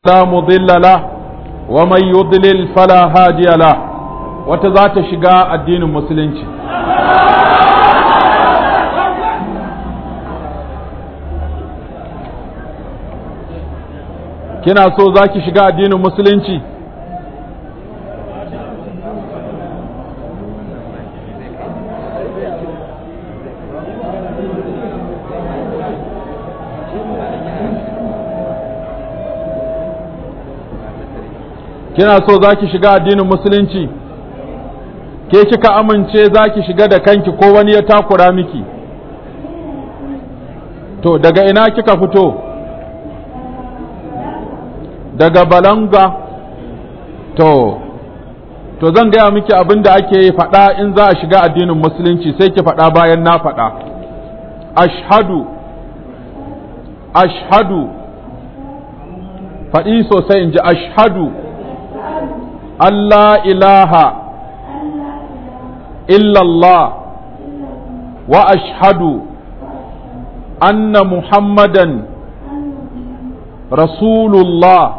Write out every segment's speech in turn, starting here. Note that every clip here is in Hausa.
لا مضل له ومن يضلل فلا هادي له وتذات شقاء الدين المسلم kina so za ki shiga addinin musulunci kina so za ki shiga addinin musulunci ke kika amince za ki shiga da kanki ko wani ya takura miki to daga ina kika fito daga balanga to to zan gaya miki abin da ake faɗa in za a shiga addinin musulunci sai ki faɗa bayan na faɗa ashhadu ashhadu faɗi sosai in ji ashhadu Allah ilaha illallah wa ashhadu anna muhammadan rasulullah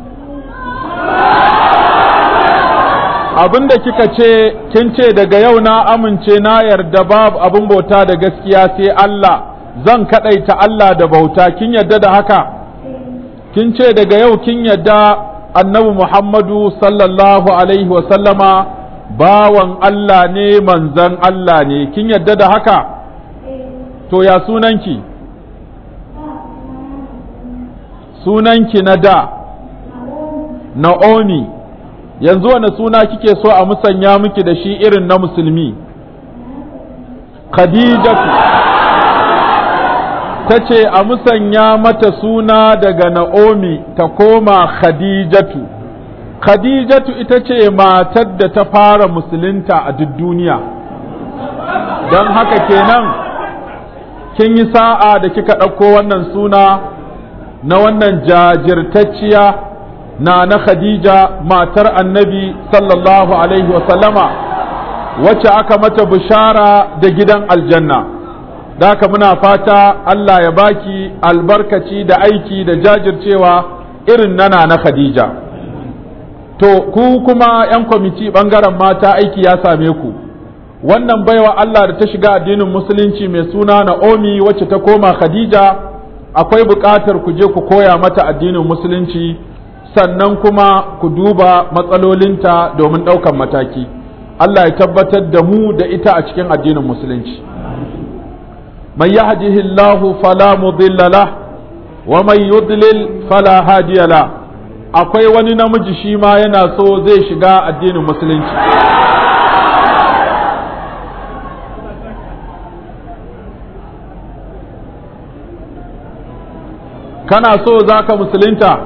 abinda kika ce kin ce daga yau na amince na yarda babu abin bauta da gaskiya sai Allah zan kadaita Allah da bauta kin yarda da haka kin ce daga yau kin yarda annabi Muhammadu sallallahu alaihi sallama bawan Allah ne manzan Allah ne kin yarda da haka to ya sunanki sunanki na da Na'omi yanzu wani suna kike so a musanya miki da shi irin na musulmi Khadijatu ta ce a musanya mata suna daga Na'omi ta koma Khadijatu Khadijatu ita ce matar da ta fara musulunta a duk duniya don haka kenan kin yi sa'a da kika ɗauko wannan suna na wannan jajirtacciya na na Khadija matar annabi sallallahu Alaihi wasallama wacce aka mata bishara da gidan aljanna da haka muna fata Allah ya baki albarkaci da aiki da jajircewa irin nana na Khadija to ku kuma 'yan kwamiti ɓangaren mata aiki ya same ku wannan baiwa Allah da ta shiga addinin musulunci mai suna Na'omi wacce ta koma Khadija akwai buƙatar ku je ku koya mata addinin musulunci sannan kuma ku duba matsalolinta domin ɗaukan mataki Allah ya tabbatar da mu da ita a cikin addinin musulunci man yahdihillahu fala mudilla lah wa man yudlil fala hadiya la akwai wani namiji shi ma yana so zai shiga addinin musulunci kana so za ka musulunta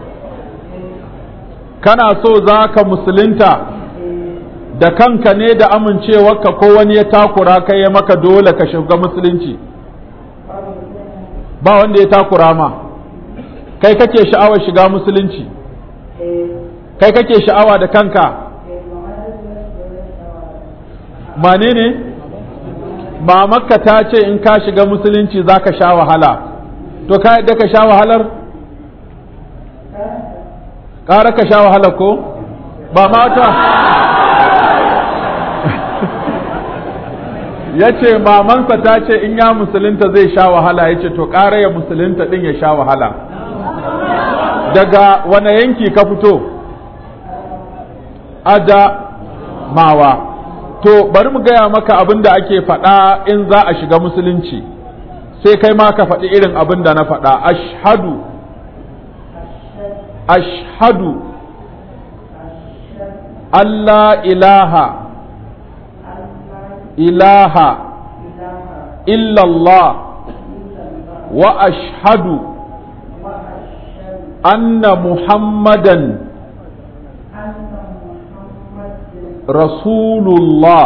kana so za ka musulunta da kanka ne da amincewarka ko wani ya takura kai ya maka dole ka shiga musulunci ba wanda ya takura ma kai kake sha'awar shiga musulunci kai kake sha'awa da kanka mane ne mamakka ta ce in ka shiga musulunci za ka sha wahala to ka yadda ka sha wahalar ƙara ka sha wahala ko ba mata ya ce mamansa ta ce in ya musulunta zai sha wahala ya ce to ƙara ya musulunta ɗin ya sha wahala daga wane yanki ka fito ada mawa to bari mu gaya maka abin da ake faɗa in za a shiga musulunci sai kai ma ka faɗi irin abin da na faɗa ashhadu ashhadu Allah ilaha ilaha illallah wa ashhadu anna muhammadan rasulullah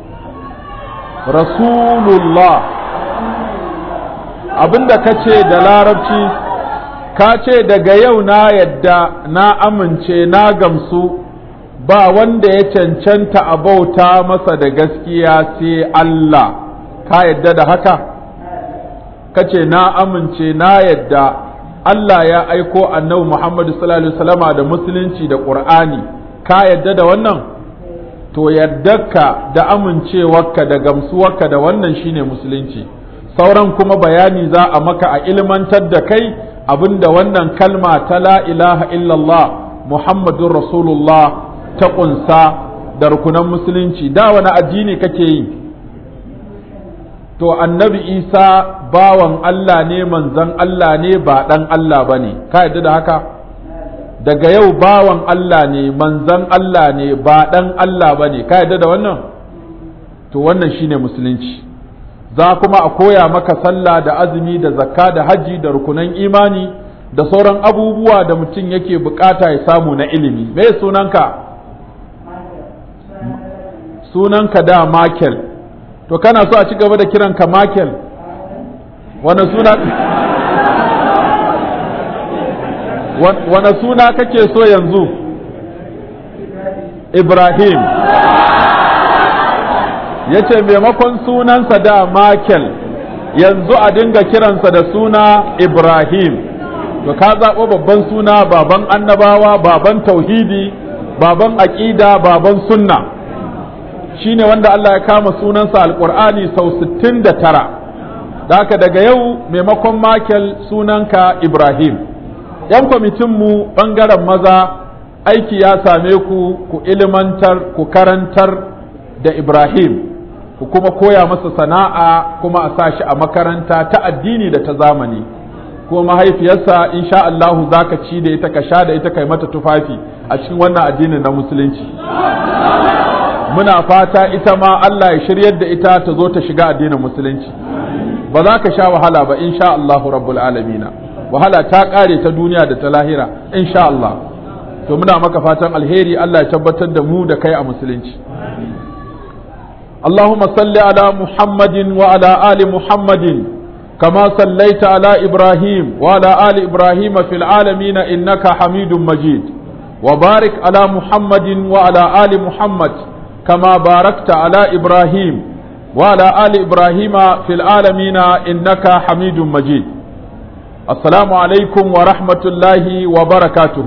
rasulullah abinda ka ce da larabci ka ce daga yau na yadda na amince na gamsu ba wanda ya cancanta a bauta masa da gaskiya sai Allah ka yadda da haka ka ce na amince na yadda Allah ya aiko annabi Muhammad sallallahu alaihi wasallama da musulunci da Qur'ani ka yadda da wannan to yardarka da amincewarka da gamsuwarka da wannan shine musulunci sauran kuma bayani za a maka a ilmantar da kai abinda wannan kalma ta la ilaha illallah muhammadun rasulullah ta kunsa da rukunan musulunci da wani addini kake yi to annabi isa bawan Allah ne manzan Allah ne ba ɗan Allah ba ne ka yadda da haka daga yau bawan Allah ne manzan Allah ne ba ɗan Allah ba ne ka yadda da wannan to wannan shine musulunci za kuma a koya maka sallah da azumi da zakka da haji da rukunan imani da sauran abubuwa da mutum yake bukata ya samu na ilimi me sunanka sunanka da Michael to kana so a ci gaba da kiranka Michael wani suna wane suna kake so yanzu Ibrahim ya ce maimakon sunansa da Michael yanzu a dinga kiransa da suna Ibrahim to ka zaɓo babban suna baban annabawa baban tauhidi baban aƙida baban sunna shine wanda Allah ya kama sunansa alƙur'ani sau 69 da haka daga yau maimakon Michael sunanka Ibrahim ‘yan kwamitinmu ɓangaren maza aiki ya same ku ku ilimantar ku karantar da Ibrahim ku kuma koya masa sana'a kuma a sa shi a makaranta ta addini da ta zamani ko mahaifiyarsa insha Allahu za ka ci da ita ka sha da ita kai mata tufafi a cikin wannan addinin na musulunci muna fata ita ma Allah ya shiryar da ita ta zo ta shiga addinin musulunci ba za ka sha wahala ba insha Allahu rabbul alamina wahala ta kare ta duniya da ta lahira insha Allah to muna maka fatan alheri Allah ya tabbatar da mu da kai a musulunci اللهم صل على محمد وعلى آل محمد كما صليت على إبراهيم وعلى آل إبراهيم في العالمين إنك حميد مجيد وبارك على محمد وعلى آل محمد كما باركت على إبراهيم وعلى آل إبراهيم في العالمين إنك حميد مجيد السلام عليكم ورحمة الله وبركاته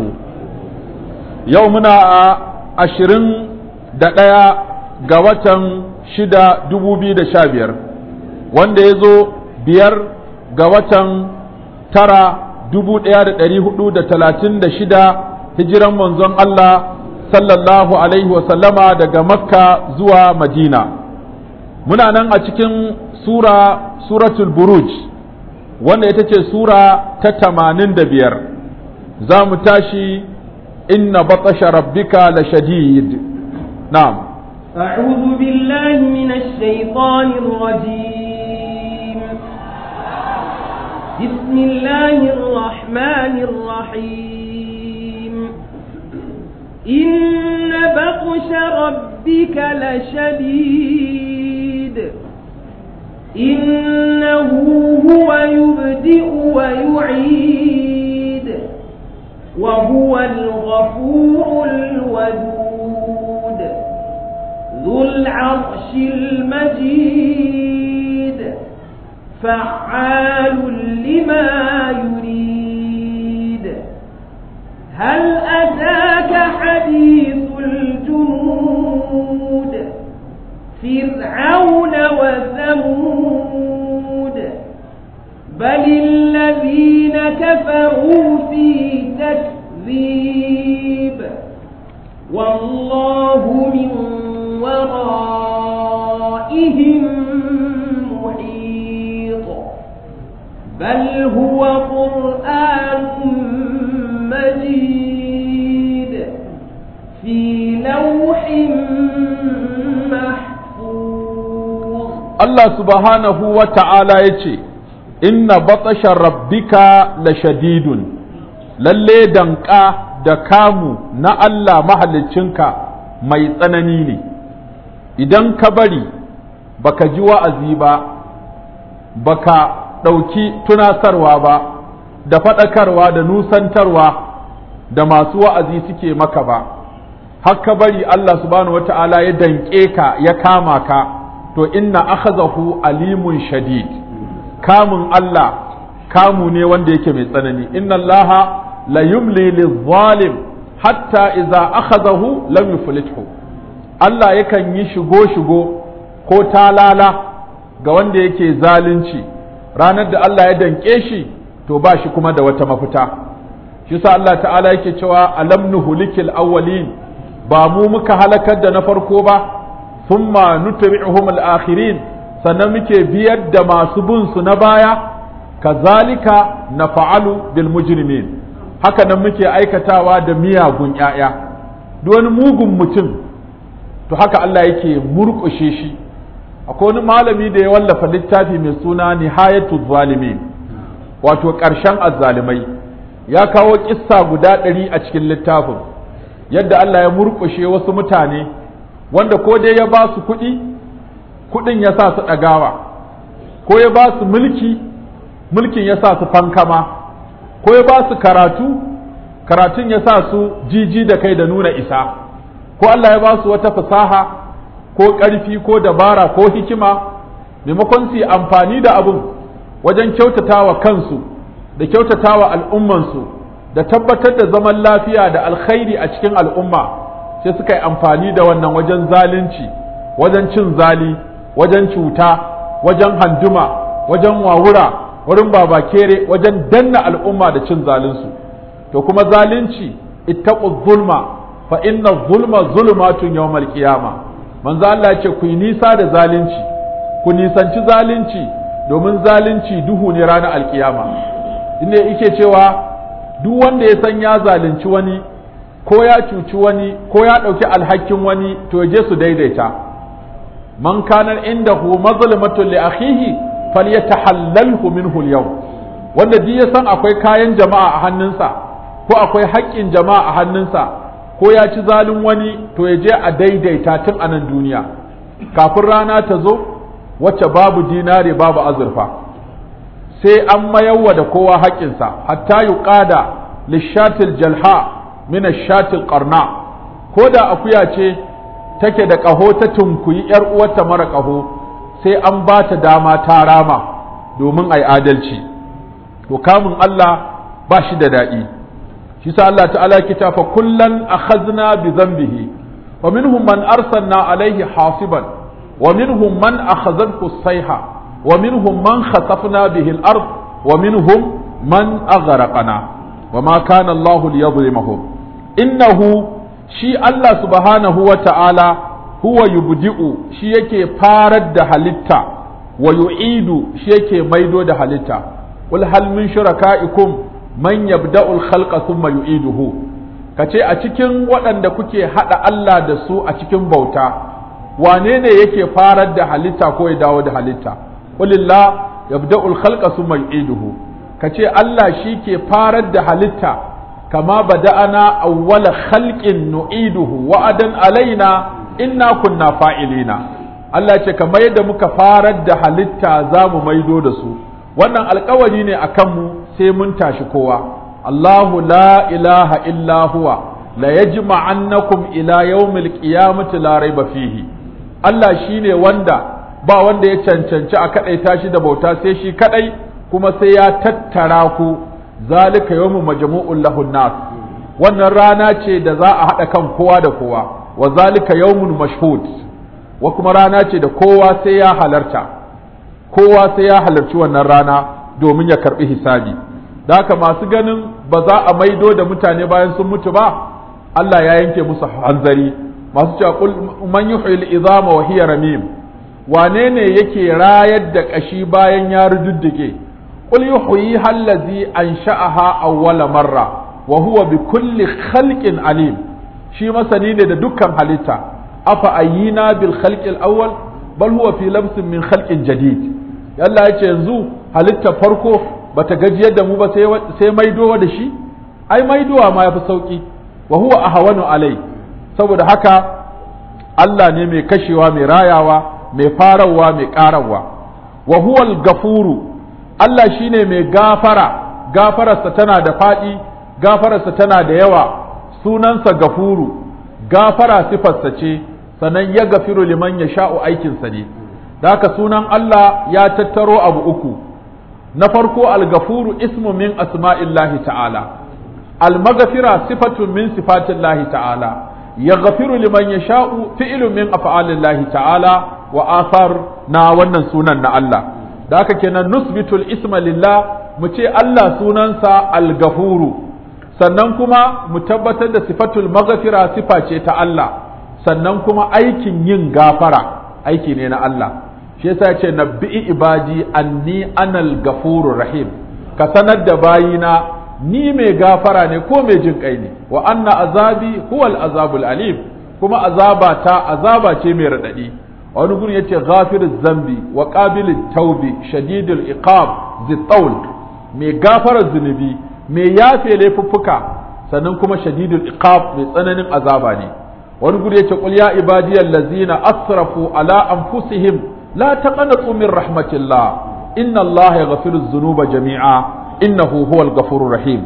يومنا عشرين دقيقة قوة shida dubu biyu da sha biyar wanda ya zo biyar ga watan tara dubu ɗaya da ɗari hudu da talatin da shida hijiran manzon Allah sallallahu alaihi wasallama daga makka zuwa madina muna nan a cikin sura suratul buruj wanda ita ce sura ta tamanin da biyar za mu tashi inna batasha rabbika la shadid na'am أعوذ بالله من الشيطان الرجيم بسم الله الرحمن الرحيم إن بطش ربك لشديد إنه هو يبدئ ويعيد وهو الغفور الودود ذو العرش المجيد فعال لما يريد هل أتاك حديث الجنود فرعون وثمود بل الذين كفروا في تكذيب والله من ورائهم محيط بل هو قرآن مجيد في لوح محفوظ الله سبحانه وتعالى يتي إن بطش ربك لشديد lalle danka da kamu na Allah mahaliccinka mai tsanani ne idan ka bari baka ji wa'azi ba baka ɗauki tunasarwa ba da faɗakarwa da nusantarwa da masu wa'azi suke maka ba har ka bari Allah subhanahu wata'ala ya danƙe ka ya kama ka to inna akhazahu alimun shadid kamun Allah kamu ne wanda yake mai tsanani inna allaha la yumli lizzalim hatta idza akhadahu lam yuflithu Allah yakan yi shigo shigo ko talala ga wanda yake zalunci ranar da Allah ya danke shi to ba shi kuma da wata mafita shi sa Allah ta'ala yake cewa alam nuhulikil awwalin ba mu muka halakar da na farko ba thumma nutbi'uhum al-akhirin sannan muke biyar da masu bin su na baya kazalika nafa'alu bil mujrimin haka nan muke aikatawa da miyagun ƴaƴa duk wani mugun mutum to haka Allah yake murƙushe shi akwai wani malami da ya wallafa littafi mai suna nihayatu zalimin wato ƙarshen azzalimai ya kawo kissa guda ɗari a cikin littafin yadda Allah ya murƙushe wasu mutane wanda ko dai ya ba su kuɗi kuɗin ya sa su ɗagawa ko ya ba su mulki mulkin ya sa su fankama ko ya ba su karatu karatun ya sa su jiji da kai da nuna isa ko Allah ya ba su wata fasaha ko ƙarfi ko dabara ko hikima maimakon su yi amfani da abun wajen kyautatawa kansu da kyautatawa al'ummansu da tabbatar da zaman lafiya da alkhairi a cikin al'umma sai suka yi amfani da wannan wajen zalunci wajen cin zali wajen cuta wajen handuma wajen wawura wurin babakere wajen danna al'umma da cin zalinsu to kuma zalunci ittaqu zulma fa inna zulma zulumatun yawmal qiyama manzo Allah ya ce ku yi nisa da zalunci ku nisanci zalunci domin zalunci duhu ne ranar alkiyama inda yake cewa duk wanda ya san ya zalunci wani ko ya cuci wani ko ya ɗauki alhakin wani to ya je su daidaita man kana indahu mazlumatun li akhihi falyatahallalhu minhu al-yawm wanda duk ya san akwai kayan jama'a a hannunsa ko akwai haƙƙin jama'a a hannunsa ko ya ci zalin wani to ya je a daidaita tun a nan duniya kafin rana ta zo wacce babu dinare babu azurfa sai an mayarwa da kowa haƙƙinsa hatta yuqada lishatil jalha min shatil qarna ko da akuya ce take da ƙaho ta tunkuyi ‘yar uwarta mara ƙaho sai an ba ta dama ta rama domin a yi adalci to kamun Allah ba shi da daɗi shi sa Allah ta'ala kita fa kullan akhadna bi dhanbihi wa minhum man arsalna alaihi hasiban wa minhum man akhadhathu sayha wa minhum man khasafna bihi al-ard wa minhum man aghraqna wa ma kana Allah liyadhlimahum innahu shi Allah subhanahu wa ta'ala huwa yubdi'u shi yake farar da halitta wa yu'idu shi yake maido da halitta qul hal min shuraka'ikum man yabda'u al-khalqa thumma yu'iduhu kace a cikin waɗanda kuke hada Allah da su a cikin bauta wane ne yake farar da halitta ko ya dawo da halitta qulillah yabda'u al-khalqa thumma yu'iduhu kace Allah shi ke farar da halitta كما بدأنا أول خلق نعيده وعدا علينا إنا كنا فاعلين Allah ce kamar yadda muka farar da halitta za mu maido da su wannan alkawari ne a kanmu sai mun tashi kowa Allahu la ilaha illa huwa la yajma'annakum ila yawmil qiyamati la raiba fihi Allah shine wanda ba wanda ya cancanci a kadaita shi da bauta sai shi kadai kuma sai ya tattara ku zalika yawmu majmu'un lahun nas wannan rana ce da za a haɗa kan kowa da kowa wa zalika yawmun mashhud wa kuma rana ce da kowa sai ya halarta kowa sai ya halarci wannan rana domin ya karbi hisabi da haka masu ganin ba za a maido da mutane bayan sun mutu ba Allah ya yanke musu hanzari masu cewa qul man yuhyil izama wa hiya ramim wane ne yake rayar da kashi bayan ya rududdige قل يحييها الذي أنشأها أول مرة وهو بكل خلق عليم شي مسني ne da dukkan halitta afa ayyina bil khalqil awwal bal huwa fi labsin min khalqin jadid Allah ya ce yanzu halitta farko bata gajiyar da mu ba sai maidowa da shi ai maidowa ma yafi sauki wa huwa ahwanu alai saboda haka Allah ne mai kashewa mai rayawa mai farawa mai karawa wa huwa al-gafuru Allah shi ne mai gafara, gafararsa tana da faɗi, gafararsa tana da yawa, sunansa gafuru, gafara sifarsa ce, sannan ya gafiru liman ya sha'u aikinsa ne. Da haka sunan Allah ya tattaro abu uku, na farko al-gafuru ismu min asma'illahi ta'ala al-maghfira sifatun min sifatillahi ta'ala yaghfiru liman yasha'u fi'lun min af'alillahi ta'ala wa athar na wannan sunan na Allah da haka kenan nusbitul isma lillah mu ce Allah sunansa al-gafuru sannan kuma mu tabbatar da sifatul maghfira sifa ce ta Allah sannan kuma aikin yin gafara aiki ne na Allah shi yasa ce nabbi'i ibadi anni anal gafurur rahim ka sanar da bayina ni mai gafara ne ko mai jin kai ne wa anna azabi huwal azabul alim kuma azaba ta azaba ce mai radadi wani gurin yace ghafiruz zambi wa qabilit taubi shadidul iqab zitaul mai gafarar zunubi mai yafe laifuffuka sannan kuma shadidul iqab mai tsananin azaba ne wani guri yace qul ya ibadiyal ladzina asrafu ala anfusihim la taqnatu min rahmatillah inna allaha yaghfiru dhunuba jami'a innahu huwal ghafurur rahim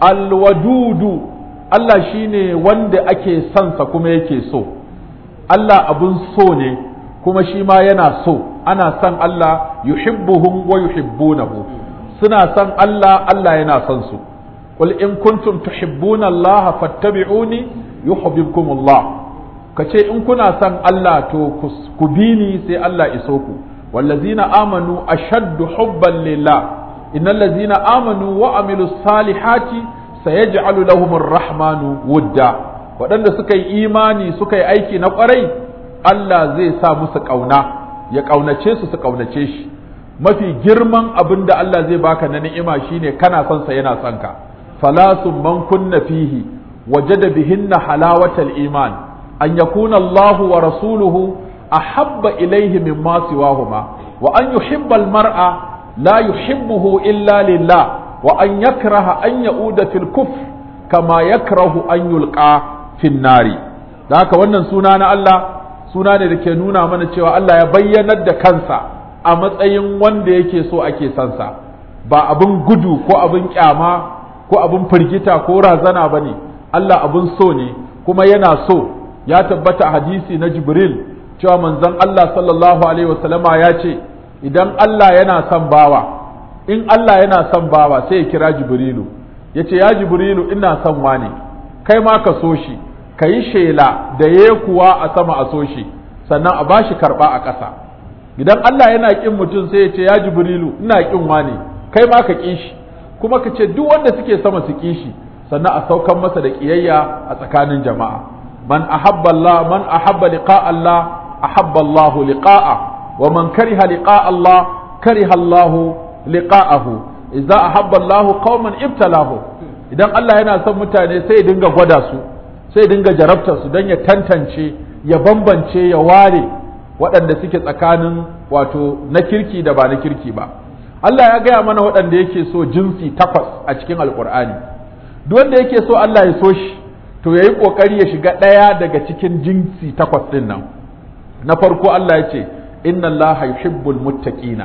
alwadudu Allah shine wanda ake son sa kuma yake so Allah abun so ne kuma shi ma yana so ana son Allah yuhibbuhum wa yuhibbunahu suna son Allah Allah yana son su qul in kuntum tuhibbuna Allah fattabi'uni yuhibbukum Allah kace in kuna son Allah to ku bi ni sai Allah iso ku wallazina amanu ashaddu hubban lillah innal ladzina amanu wa amilus salihati sayaj'alu lahumur rahmanu wudda waɗanda suka yi imani suka yi aiki na ƙwarai Allah zai sa musu ƙauna ya ƙaunace su su ƙaunace shi mafi girman abin da Allah zai baka na ni'ima shine kana son sa yana son ka falasun man kunna fihi wajada bihinna halawatal iman an yakuna Allah wa rasuluhu ahabba ilayhi mimma siwahuma wa an yuhibba al-mar'a la yuhibbuhu illa lillah wa an yakraha an ya'uda fil kufr kama yakrahu an yulqa fin nari da haka wannan suna na Allah suna ne da ke nuna mana cewa Allah ya bayyanar da kansa a matsayin wanda yake so ake sansa ba abin gudu ko abin kyama ko abin firgita ko razana ba ne Allah abin so ne kuma yana so ya tabbata a hadisi na jibril cewa manzon Allah sallallahu alaihi wasallama ya ce idan Allah yana son bawa in Allah yana son bawa sai ya kira jibrilu ya ce ya jibrilu ina son wane kai ma ka so shi ka yi shela da ya kuwa a sama a so shi sannan a bashi karɓa a ƙasa idan Allah yana ƙin mutum sai ya ce ya jibrilu ina ƙin wane kai ma ka ƙi shi kuma ka ce duk wanda suke sama su ƙi shi sannan a saukan masa da ƙiyayya a tsakanin jama'a man ahabba Allah man ahabba liqa Allah ahabba Allah liqa'a wa man kariha liqa Allah kariha Allah liqa'ahu idza ahabba Allah qauman ibtalahu idan Allah yana son mutane sai ya dinga gwada su sai dinga jarabtar su don ya tantance ya bambance ya ware waɗanda suke tsakanin wato na kirki da ba na kirki ba Allah ya gaya mana waɗanda yake so jinsi takwas a cikin alkur'ani duk wanda yake so Allah ya so shi to ya yi ƙoƙari ya shiga ɗaya daga cikin jinsi takwas ɗin nan na farko Allah ya ce inna Allah yuhibbul muttaqina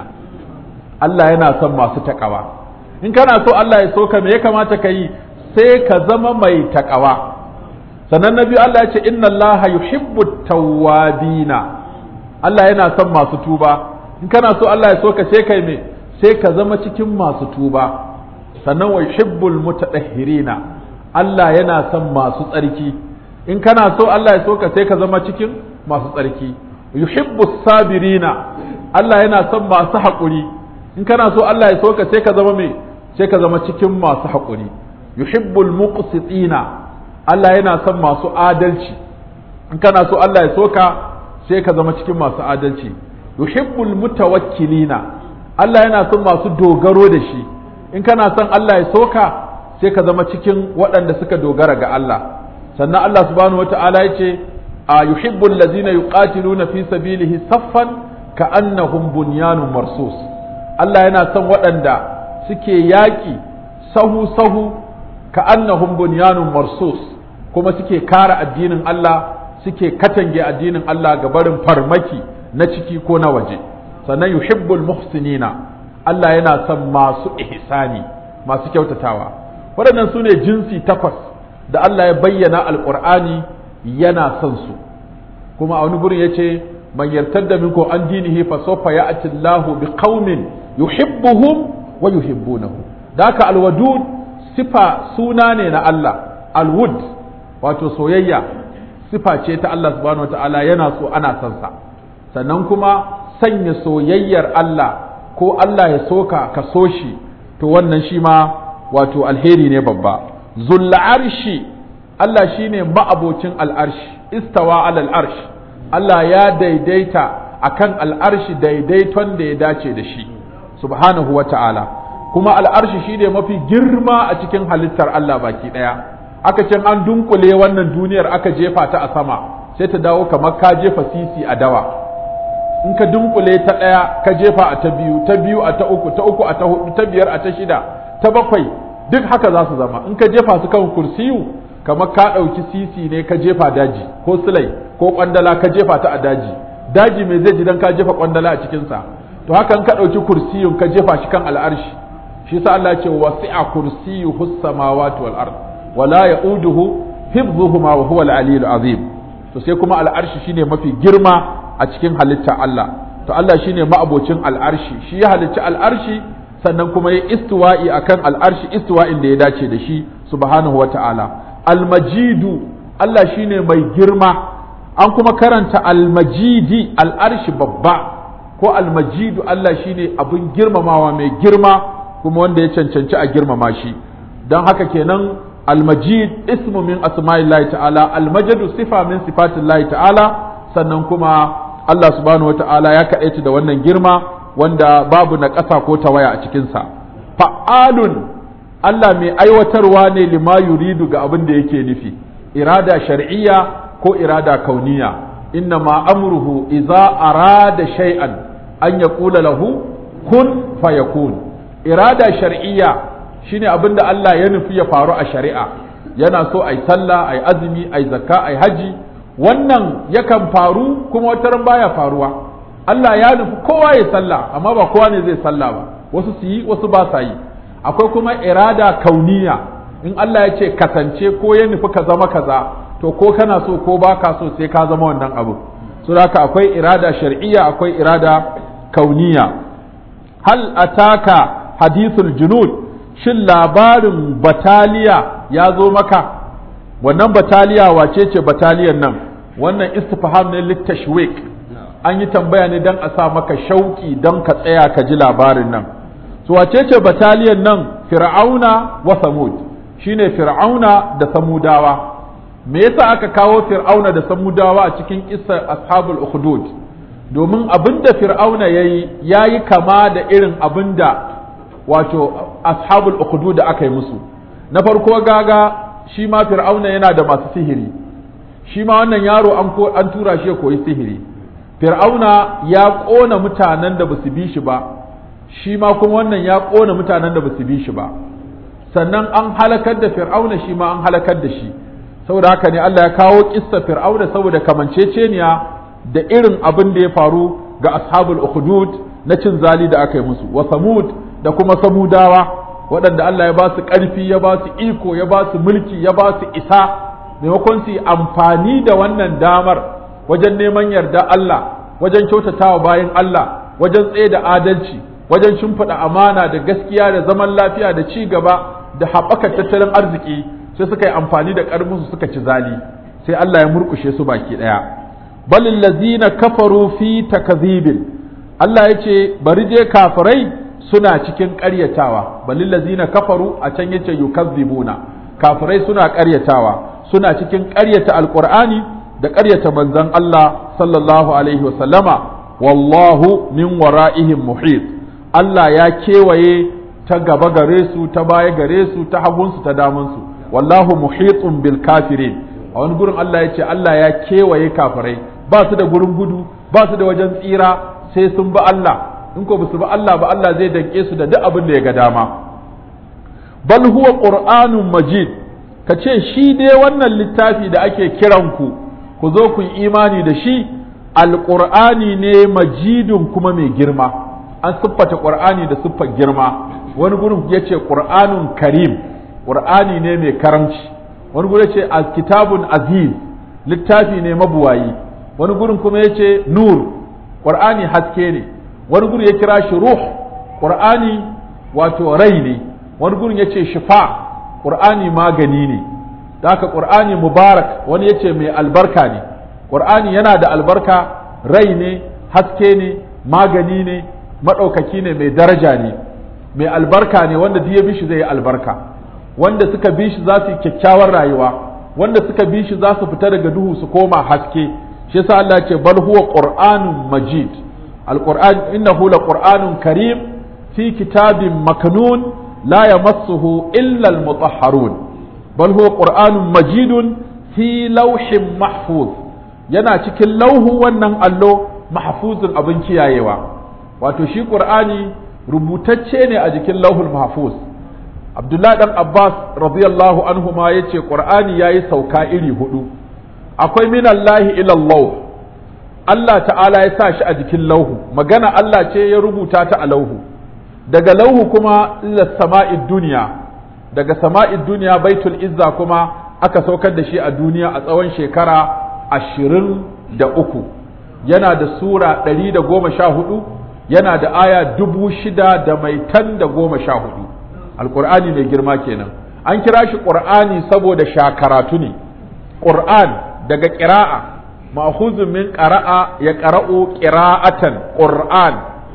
Allah yana son masu taƙawa in kana so Allah ya so ka me ya kamata ka yi sai ka zama mai taƙawa sannan na biyu Allah ya ce inna Allah yuhibbu tawwabina Allah yana son masu tuba in kana so Allah ya so ka sai kai me sai ka zama cikin masu tuba sannan wa yuhibbul mutatahhirina Allah yana son masu tsarki in kana so Allah ya so ka sai ka zama cikin masu tsarki yuhibbus sabirina Allah yana son masu haƙuri in kana so Allah ya so ka sai ka zama me sai ka zama cikin masu haƙuri yuhibbul muqsitina Allah yana son masu adalci in kana so Allah ya soka sai ka zama cikin masu adalci yuhibbul mutawakkilina Allah yana son masu dogaro da shi in kana son Allah ya soka sai ka zama cikin waɗanda suka dogara ga Allah sannan Allah subhanahu wata'ala ya ce a yuhibbul ladzina yuqatiluna fi sabilihi saffan ka'annahum bunyanun marsus Allah yana son waɗanda suke yaƙi sahu sahu ka'annahum bunyanun marsus kuma suke kare addinin Allah suke katange addinin Allah ga barin farmaki na ciki ko na waje sannan yuhibbul muhsinina Allah yana son masu ihsani masu kyautatawa waɗannan su ne jinsi takwas da Allah ya bayyana alƙur'ani yana son su kuma a wani gurin ya ce man yartadda minkum an dinihi fa sawfa ya'ti Allahu bi qaumin yuhibbuhum wa yuhibbunahu daka alwadud sifa suna ne na Allah alwud wato soyayya sifa ce ta Allah subhanahu wataala yana so ana son sa sannan kuma sanya soyayyar Allah ko Allah ya soka ka so shi to wannan shi ma wato alheri ne babba zulla arshi Allah shine ma'abocin al'arshi istawa alal arsh Allah ya daidaita akan al'arshi daidaiton da ya dace da shi subhanahu wa ta'ala kuma al'arshi shine mafi girma a cikin halittar Allah baki ɗaya aka ce an dunkule wannan duniyar aka jefa ta a sama sai ta dawo kamar ka jefa sisi a dawa in ka dunkule ta ɗaya ka jefa a ta biyu ta biyu a ta uku ta uku a ta hudu ta biyar a ta shida ta bakwai duk haka za su zama in ka jefa su kan kursiyu kamar ka ɗauki sisi ne ka jefa daji ko silai ko kwandala ka jefa ta a daji daji mai zai ji dan ka jefa kwandala a cikinsa to haka in ka ɗauki kursiyun ka jefa shi kan al'arshi shi sa Allah ce wasi'a kursiyuhu samawati wal ard wala ya'uduhu hifdhuhuma wa huwa al-aliyyul azim to sai kuma al'arshi shine mafi girma a cikin halitta Allah to Allah shine ma'abocin al'arshi shi ya halicci al'arshi sannan kuma ya istiwa'i akan al'arshi istiwa'in da ya dace da shi subhanahu wa ta'ala al-majidu Allah shine mai girma an kuma karanta al-majidi al'arshi babba ko al-majidu Allah shine abin girmamawa mai girma kuma wanda ya cancanci a girmama shi don haka kenan al-majid ismu min asma'illahi ta'ala al-majadu sifa min sifatillahi ta'ala sannan kuma Allah subhanahu wata'ala ya kaɗaita da wannan girma wanda babu na ƙasa ko tawaya a cikinsa fa'alun Allah mai aiwatarwa ne lima yuridu ga abin da yake nufi irada shar'iyya ko irada kauniya inna ma amruhu iza arada shay'an an yaqula lahu kun fayakun irada shar'iyya shine abin da Allah ya nufi ya faru a shari'a yana so ai sallah ai azumi ai zakka ai haji wannan yakan faru kuma wata ran baya faruwa Allah ya nufi kowa ya sallah amma ba kowa ne zai sallah ba wasu su yi wasu ba sa yi akwai kuma irada kauniya in Allah ya ce kasance ko ya nufi ka zama kaza to ko kana so ko ba ka so sai ka zama wannan abu so haka akwai irada shar'iyya akwai irada kauniya hal ataka hadithul junud shin labarin bataliya ya zo maka wannan bataliya wace ce bataliyan nan wannan istifham ne littashwik an yi tambaya ne don a sa maka shauki don ka tsaya ka ji labarin nan so wace ce bataliyan nan fir'auna wa samud shine fir'auna da samudawa me yasa aka kawo fir'auna da samudawa a cikin kissar ashabul ukhdud domin abinda fir'auna yayi yayi kama da irin abinda wato ashabul ukhdud da aka yi musu na farko gaga shi ma fir'auna yana da masu sihiri shi ma wannan yaro an tura shi ya koyi sihiri fir'auna ya ƙona mutanen da basu bi shi ba shi ma kuma wannan ya ƙona mutanen da basu bi shi ba sannan an halakar da fir'auna shi ma an halakar da shi saboda haka ne Allah ya kawo kissa fir'auna saboda kamanceceniya da irin abin da ya faru ga ashabul ukhdud na cin zali da aka yi musu wa samud da kuma samudawa waɗanda Allah ya ba su ƙarfi ya ba su iko ya ba su mulki ya ba su isa maimakon su yi amfani da wannan damar wajen neman yarda Allah wajen kyautatawa bayan Allah wajen tsaye da adalci wajen shimfiɗa amana da gaskiya da zaman lafiya da ci gaba da haɓaka tattalin arziki sai suka yi amfani da ƙarfinsu suka ci zali sai Allah ya murkushe su baki ɗaya balil lazina kafaru fi takazibin Allah ya ce bari je kafirai suna cikin ƙaryatawa balil lazina kafaru a can yace yukazzibuna kafirai suna ƙaryatawa suna cikin ƙaryata alqur'ani da ƙaryata manzon Allah sallallahu alaihi wasallama wallahu min wara'ihim muhit Allah ya kewaye ta gaba gare su ta baya gare su ta hagunsu ta damansu wallahu muhitun bil kafirin a wani gurin Allah ya ce Allah ya kewaye kafirai ba su da gurin gudu ba su da wajen tsira sai sun bi Allah in ko ba su bi Allah ba Allah zai danke su da duk abin da ya ga dama bal huwa qur'anun majid ka ce shi dai wannan littafi da ake kiran ku ku zo ku yi imani da shi alqur'ani ne majidun kuma mai girma an siffata qur'ani da siffar girma wani gurin ya ce qur'anun karim qur'ani ne mai karamci wani gurin ya ce kitabun aziz littafi ne mabuwayi wani gurin kuma ya ce nur qur'ani haske ne wani gurin ya kira shi ruh qur'ani wato rai ne wani gurin yace shifa qur'ani magani ne da haka qur'ani mubarak wani yace mai albarka ne qur'ani yana da albarka rai ne haske ne magani ne maɗaukaki ne mai daraja ne mai albarka ne wanda duk ya bi shi zai yi albarka wanda suka bi shi za su yi kyakkyawar rayuwa wanda suka bi shi za su fita daga duhu su koma haske shi yasa Allah ce bal huwa qur'anun majid alquran innahu laqur'anun karim fi kitabin maknun la yamassuhu illa almutahharun bal huwa qur'anun majidun fi lawhin mahfuz yana cikin lauhu wannan allo mahfuzun abin kiyayewa wato shi qur'ani rubutacce ne a jikin lauhul mahfuz abdullahi dan abbas radiyallahu anhu ma yace qur'ani yayi sauka iri hudu akwai minallahi ila Allah Allah ta'ala ya sa shi a jikin lauhu magana Allah ce ya rubuta ta a lauhu daga lauhu kuma ila sama'id duniya daga sama'id duniya baitul izza kuma aka saukar da shi a duniya a tsawon shekara ashirin da uku yana da sura ɗari da goma sha hudu yana da aya dubu shida da mai tan da goma sha hudu alƙur'ani mai girma kenan an kira shi ƙur'ani saboda shakaratu ne ƙur'an daga ƙira'a ma'khuzun min qara'a ya qara'u qira'atan qur'an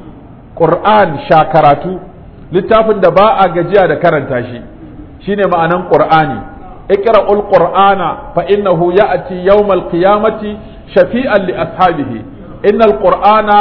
qur'an shakaratu littafin da ba a gajiya da karanta shi shine ma'anan qur'ani iqra'ul qur'ana fa innahu ya'ti yawmal qiyamati shafi'an li ashabihi innal qur'ana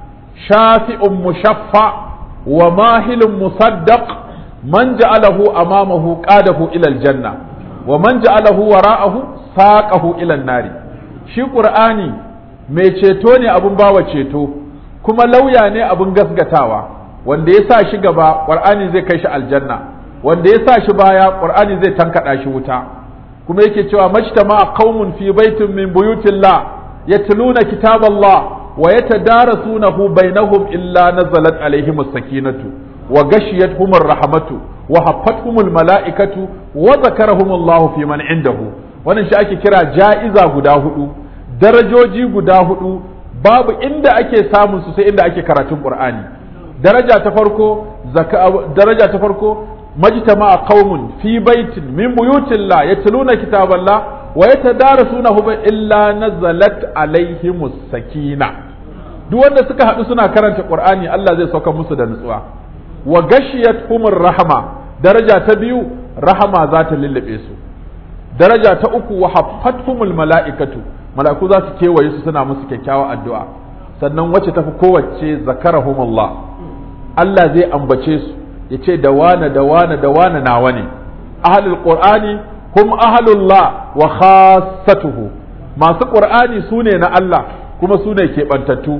shafi'un mushaffa wa mahilun musaddaq man ja'alahu amamahu qadahu ila aljanna wa man ja'alahu wara'ahu saqahu ila an-nari shi qur'ani mai ceto ne abun bawa ceto kuma lauya ne abun gasgatawa wanda ya sa shi gaba qur'ani zai kai shi aljanna wanda ya sa shi baya qur'ani zai tankada shi wuta kuma yake cewa majtama qaumun fi baitin min buyutillah yatluna kitaballah wa yatadarasunahu bainahum illa nazalat alaihim as-sakinatu wa gashiyatuhum ar-rahmatu wa haffatuhum al-mala'ikatu wa zakarahum Allah fi man indahu wannan shi ake kira ja'iza guda hudu darajoji guda hudu babu inda ake samun su sai inda ake karatun qur'ani daraja ta farko daraja ta farko majtama'a qaumun fi baitin min buyutillah yatluna kitaballah wa yatadarasunahu illa nazalat alaihimus sakina duk wanda suka haɗu suna karanta qur'ani Allah zai sauka musu da nutsuwa wa gashiyat humur rahama daraja ta biyu rahama za ta lullube su daraja ta uku wa haffathumul mala'ikatu mala'iku za su kewaye su suna musu kyakkyawa addu'a sannan wacce tafi kowace zakarahumullah Allah zai ambace su ya ce da wane da wane da wane nawa ne ahlul qur'ani hum ahlullah wa khassatuhu masu qur'ani su ne na Allah kuma su ne keɓantattu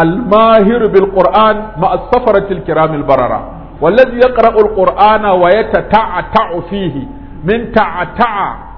الماهر بالقرآن مع السفرة الكرام البررة والذي يقرأ القرآن ويتتعتع فيه من تعتع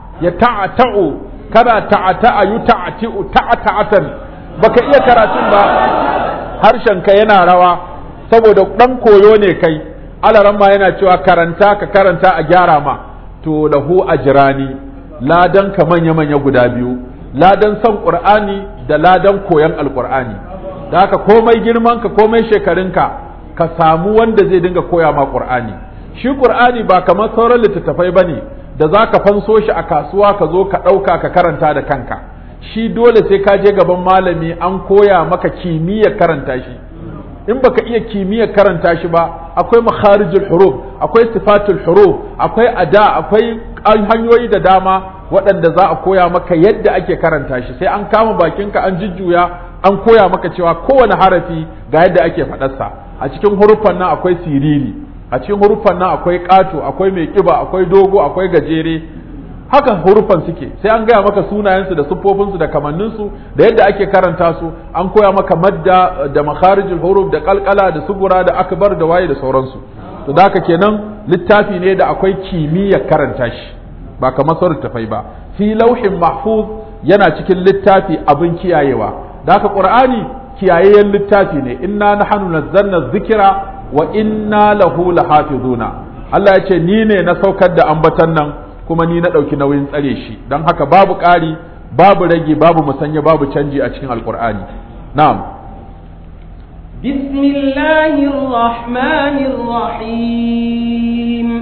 يتعتع كذا تعتع يتعتع تعتعة baka iya karatun ba harshenka yana rawa saboda ɗan koyo ne kai alaran ma yana cewa karanta ka karanta a gyara ma to lahu ajrani ladan ka manya-manya guda biyu ladan son qur'ani da ladan koyon alqur'ani da haka komai girmanka komai shekarunka ka samu wanda zai dinga koya ma qur'ani shi qur'ani ba kamar sauran littattafai bane da za ka fanso shi a kasuwa ka zo ka ɗauka ka karanta da kanka shi dole sai ka je gaban malami an koya maka kimiyyar karanta shi in baka iya kimiyyar karanta shi ba akwai makharijul huruf akwai sifatul huruf akwai ada akwai hanyoyi da dama waɗanda za a koya maka yadda ake karanta shi sai an kama bakinka an jujjuya an koya maka cewa kowane harafi ga yadda ake faɗarsa a cikin huruffan nan akwai siriri a cikin huruffan nan akwai ƙato akwai mai ƙiba akwai dogo akwai gajere haka huruffan suke sai an gaya maka sunayensu da siffofinsu da kamanninsu da yadda ake karanta su an koya maka madda da makharijul huruf da kalkala da sugura da akbar da waye da sauransu to da haka kenan littafi ne da akwai kimiyyar karanta shi ba kamar sauran tafai ba fi lauhin mahfuz yana cikin littafi abin kiyayewa da haka qur'ani kiyayayyen littafi ne inna nahnu nazzalna dhikra wa inna lahu lahafizuna Allah ya ce ni ne na saukar da ambatan nan kuma ni na ɗauki nauyin tsare shi don haka babu ƙari babu rage babu musanya babu canji a cikin alkur'ani na'am بسم الله الرحمن الرحيم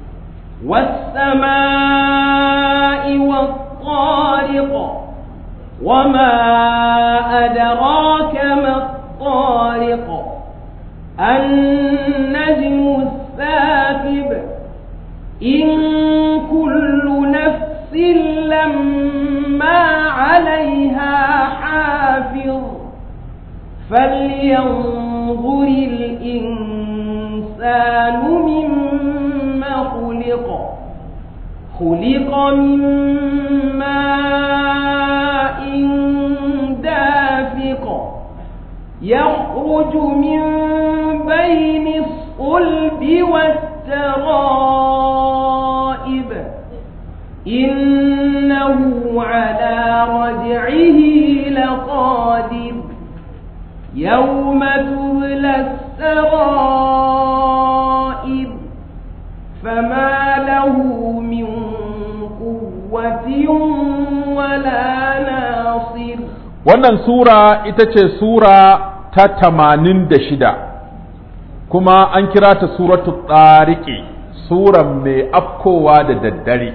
والسماء والطارق وما أدراك ما الطارق النجم الثاقب إن كل نفس لما عليها حافظ فلينظر الإنسان مما خلق خلق من ماء دافق يخرج من بين الصلب والترائب إنه على رجعه لقادر يوم تبلى السرائر فما له من قوة ولا ناصر wannan sura ita ce sura ta tamanin da shida kuma an kira ta suratu tsariki suran mai afkowa da daddare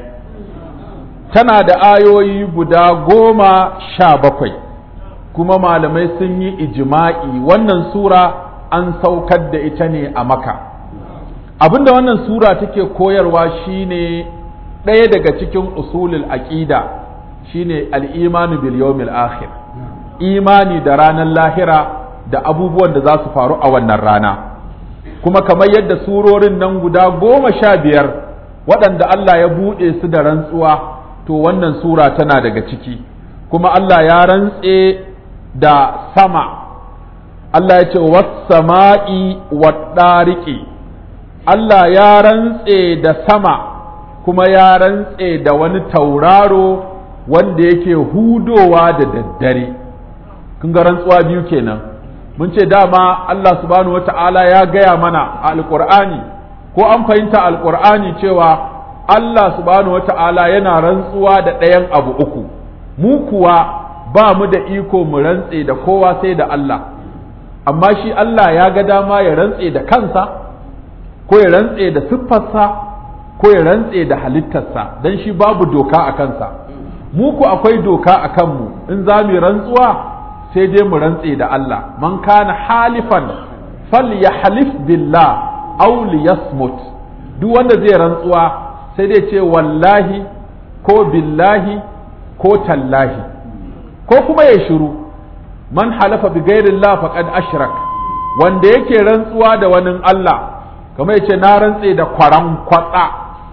tana da ayoyi guda goma sha bakwai kuma malamai sun yi ijima'i wannan sura an saukar da ita ne a maka abinda wannan sura take koyarwa shine ɗaya daga cikin usulul aqida shine al-imanu bil yawmil akhir imani da ranar lahira da abubuwan da za su faru a wannan rana kuma kamar yadda surorin nan guda goma sha biyar waɗanda Allah ya buɗe su da rantsuwa to wannan sura tana daga ciki kuma Allah ya rantse da sama Allah ya ce wassama'i waɗariƙi Allah ya rantse da sama kuma ya rantse da wani tauraro wanda yake hudowa da daddare kun ga rantsuwa biyu kenan mun ce dama Allah subhanahu wata'ala ya gaya mana a alƙur'ani ko an fahimta alƙur'ani cewa Allah subhanahu wata'ala yana rantsuwa da ɗayan abu uku mu kuwa ba mu da iko mu rantse da kowa sai da Allah amma shi Allah ya ga dama ya rantse da kansa ko ya rantse da siffarsa ko ya rantse da halittarsa don shi babu doka a kansa mu ku akwai doka a kanmu in za mu rantsuwa sai dai mu rantse da Allah man kana halifan falyahlif billah aw liyasmut duk wanda zai rantsuwa sai dai ce wallahi ko billahi ko tallahi ko kuma ya shiru man halafa bi ghairillah faqad ashrak wanda yake rantsuwa da wani Allah kamar yace na rantse da kwaran kwatsa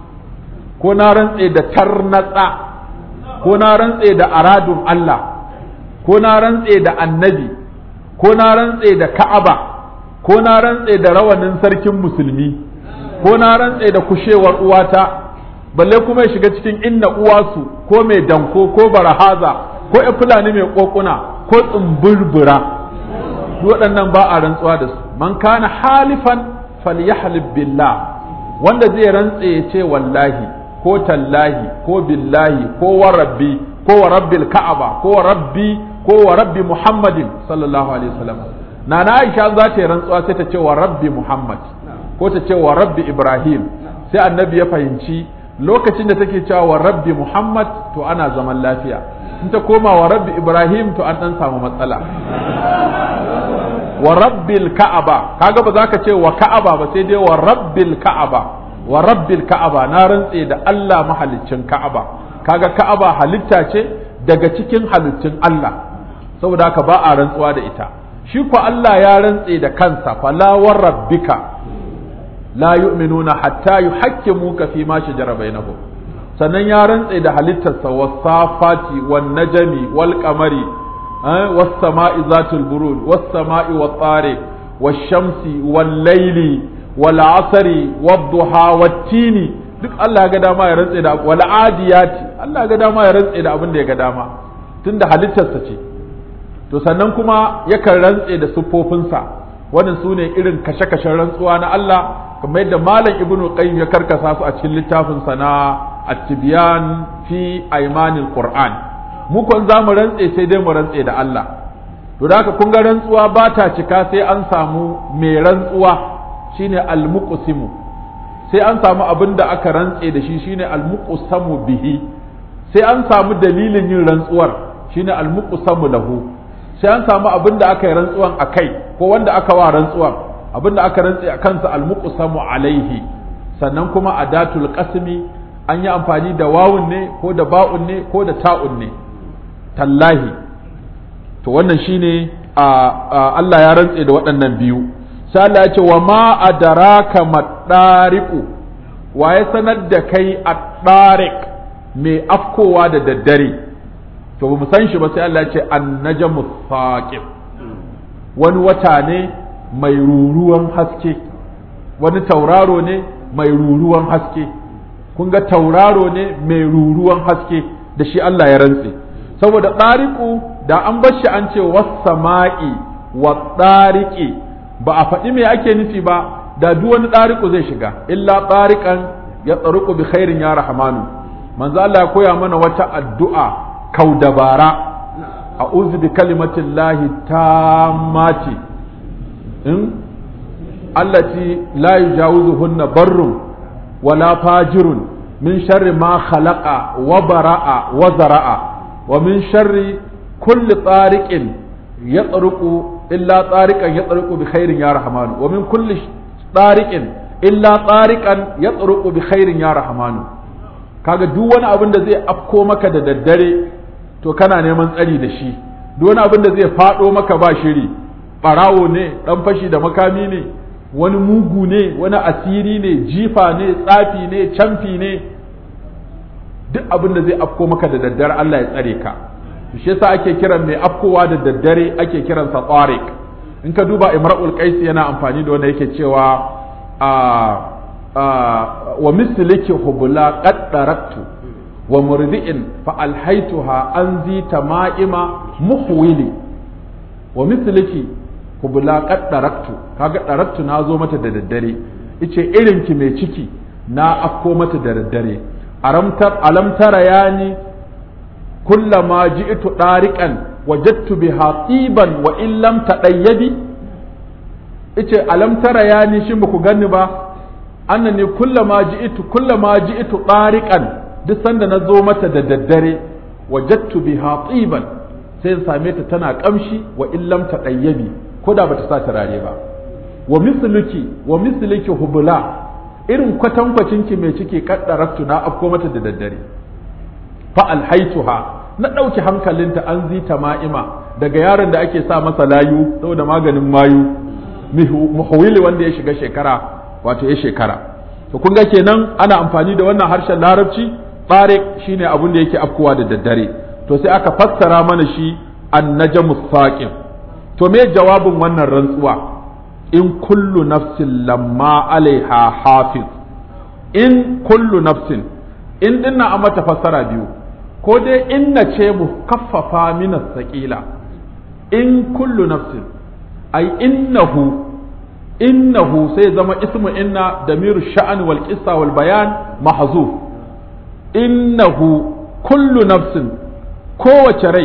ko na rantse da tarnatsa ko na rantse da aradun Allah ko na rantse da annabi ko na rantse da ka'aba ko na rantse da rawanin sarkin musulmi ko na rantse da kushewar uwata balle kuma ya shiga cikin inna uwasu ko mai danko ko barahaza ko ya fulani mai kokuna ko tsumburbura waɗannan ba a rantsuwa da su man kana halifan falyahlib billah wanda zai rantse ya ce wallahi ko tallahi ko billahi ko wa rabbi ko wa rabbil ka'aba ko wa rabbi ko wa rabbi muhammadin sallallahu alaihi wasallam na na aisha za ta yi rantsuwa sai ta ce wa rabbi muhammad ko ta ce wa rabbi ibrahim sai annabi ya fahimci lokacin da take cewa wa rabbi muhammad to ana zaman lafiya in ta koma wa rabbi ibrahim to an dan samu matsala wa rabbil ka'aba kaga ba za ka ce wa ka'aba ba sai dai wa rabbil ka'aba wa rabbil ka'aba na rantse da Allah mahaliccin ka'aba kaga ka'aba halitta ce daga cikin halittun Allah saboda haka ba a rantsuwa da ita shi ko Allah ya rantse da kansa fala wa rabbika la yu'minuna hatta yuhakkimuka fi ma shajara bainahum sannan ya rantse da halittarsa wasafati wan najmi wal qamari was sama'i zatul buruj was sama'i wat tariq was shamsi wal layli wal asri wad duha wat tini duk Allah ya ga dama ya rantse da wal adiyati Allah ya ga dama ya rantse da abin da ya ga dama tunda halittarsa ce to sannan kuma yakan rantse da siffofinsa wannan su ne irin kashe-kashen rantsuwa na Allah kamar yadda malam ibnu qayyim ya karkasa su a cikin littafin sa na at-tibyan fi aymanil qur'an mu kon za mu rantse sai dai mu rantse da Allah to da haka kun ga rantsuwa ba ta cika sai an samu mai rantsuwa shine almuqsimu sai an samu abin da aka rantse da shi shine almuqsamu bihi sai an samu dalilin yin rantsuwar shine almuqsamu lahu sai an samu abin da aka yi rantsuwan a kai ko wanda aka wa rantsuwan abin da aka rantse a kansa almuqsamu alaihi sannan kuma adatul qasmi an yi amfani da wawun ne ko da ba'un ne ko da ta'un ne tallahi to wannan shine a Allah ya rantse da waɗannan biyu sai Allah ya ce wa ma adraka madariqu wa ya sanar da kai ad-dariq mai afkowa da daddare to ba mu san shi ba sai Allah ya ce an-najmu thaqib wani wata ne mai ruruwan haske wani tauraro ne mai ruruwan haske kun ga tauraro ne mai ruruwan haske da shi Allah ya rantse saboda ɗariƙu da an bar shi an ce wasama'i wa ɗariƙi ba a faɗi me ake nufi ba da duk wani ɗariƙu zai shiga illa ɗariƙan ya tsaruku bi khairin ya rahmanu manzo Allah ya koya mana wata addu'a kau dabara a'udhu bi kalimatin lahi tammati in allati la yujawizuhunna barrun wala fajirun min sharri ma khalaqa wa bara'a wa zara'a wa min sharri kulli tariqin yatruqu illa tariqan yatruqu bi khairin ya rahmanu wa min kulli tariqin illa tariqan yatruqu bi khairin ya rahmanu kaga duk wani abin da zai afko maka da daddare to kana neman tsari da shi duk wani abin da zai fado maka ba shiri barawo ne dan fashi da makami ne wani mugu ne wani asiri ne jifa ne tsafi ne camfi ne duk abin da zai afko maka da daddare Allah ya tsare ka shi yasa ake kiran mai afkowa da daddare ake kiran sa tariq in ka duba imra'ul qais yana amfani da wanda yake cewa a wa misliki hubula qad daraktu wa murdi'in fa alhaytuha an zi tama'ima muhwili wa misliki hubula qad daraktu kaga daraktu na zo mata da daddare ice irin ki mai ciki na afko mata da daddare alam tara yani kullama ji'tu dariqan wajadtu biha tiban wa in lam tadayyabi ice alam tara yani shin baku ganni ba annani kullama ji'tu kullama ji'tu dariqan duk sanda na zo mata da daddare wajadtu biha tiban sai same ta tana kamshi wa in lam tadayyabi ko da bata sa turare ba wa misluki wa misluki hubula irin kwatankwacin ki mai ciki kaddaraktu na afko mata da daddare fa alhaituha na ɗauki hankalinta an zita ma'ima daga yaron da ake sa masa layu saboda maganin mayu muhawili wanda ya shiga shekara wato ya shekara to kun ga kenan ana amfani da wannan harshen larabci tsarik shine abin da yake afkowa da daddare to sai aka fassara mana shi annajmu saqim to me jawabin wannan rantsuwa in kullu nafsin lamma alaiha hafiz in kullu nafsin in dinna a mata fassara biyu ko dai inna ce mu kaffafa mina saƙila in kullu nafsin ai innahu innahu sai zama ismu inna damiru sha'an wal qissa wal bayan mahzuf innahu kullu nafsin kowace rai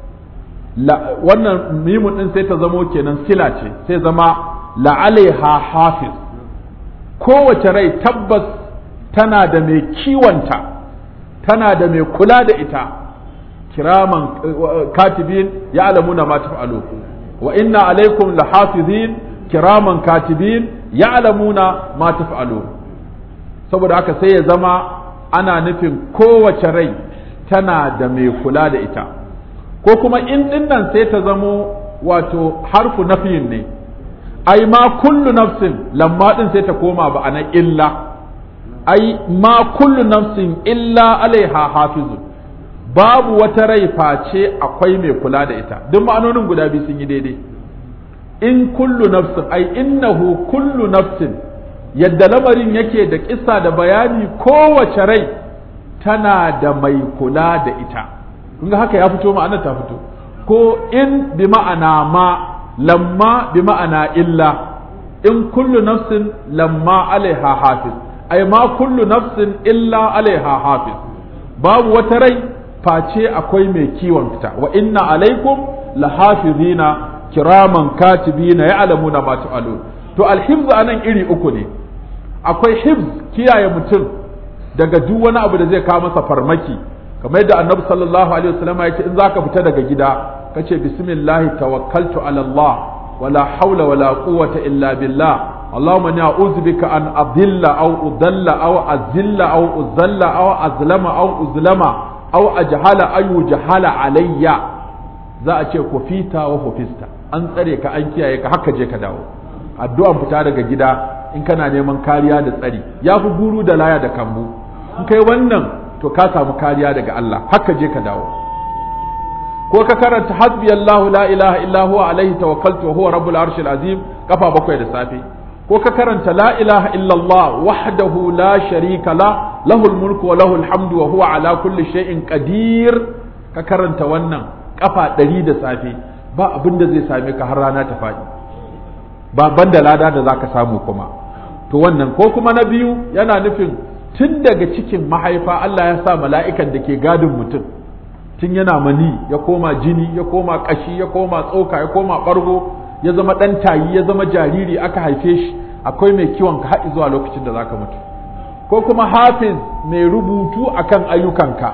wannan mimun din sai ta zamo kenan sila ce sai zama la'alaiha hafiz kowace rai tabbas tana da mai kiwonta tana da mai kula da ita kiraman katibin ya alamuna ma taf'alu wa inna alaikum lahafizin kiraman katibin ya alamuna ma taf'alu saboda haka sai ya zama ana nufin kowace rai tana da mai kula da ita ko kuma in dinnan sai ta zamo wato harfu nafiyin ne ai ma kullu nafsin lamma din sai ta koma ba ana illa ai ma kullu nafsin illa alaiha hafizun babu wata rai face akwai mai kula da ita duk ma'anonin guda biyu sun yi daidai in kullu nafsin ai innahu kullu nafsin yadda lamarin yake da kissa da bayani kowace rai tana da mai kula da ita kun ga haka ya fito ma'anar ta fito ko in bi ma'ana ma lamma bi ma'ana illa in kullu nafsin lamma alaiha hafiz ai ma kullu nafsin illa alaiha hafiz babu wata rai face akwai mai kiwon ta wa inna alaikum lahafizina kiraman katibina ya'lamuna ma taf'alun to alhifz anan iri uku ne akwai hifz kiyaye mutum daga duk wani abu da zai kawo masa farmaki kamar yadda annabi sallallahu alaihi wasallam ya ce in zaka fita daga gida kace bismillah tawakkaltu ala Allah wala hawla wala quwwata illa billah اللهم اني اعوذ بك ان اضل او اضل او ازل او ازل او ازلم او ازلم او اجهل اي جهل علي za a ce kufita wa kufista an tsare ka an kiyaye ka haka je ka dawo addu'an fita daga gida in kana neman kariya da tsari ya fi guru da laya da kambu in kai wannan to ka samu kariya daga Allah haka je ka dawo ko ka karanta hasbi Allahu la ilaha illa huwa alaihi tawakkaltu wa huwa rabbul arshil azim kafa bakwai da safe ko ka karanta la ilaha illallah wahdahu la sharika la lahul mulku wa lahul hamdu wa huwa ala kulli shay'in qadir ka karanta wannan kafa ɗari da safe ba abin da zai same ka har rana ta faɗi ba banda lada da zaka samu kuma to wannan ko kuma na biyu yana nufin tun daga cikin mahaifa Allah ya sa mala'ikan da ke gadin mutum tun yana mani ya koma jini ya koma kashi ya koma tsoka ya koma ɓargo ya zama ɗan tayi ya zama jariri aka haife shi akwai mai kiwon ka haɗi zuwa lokacin da zaka mutu ko kuma hafiz mai rubutu akan ayyukanka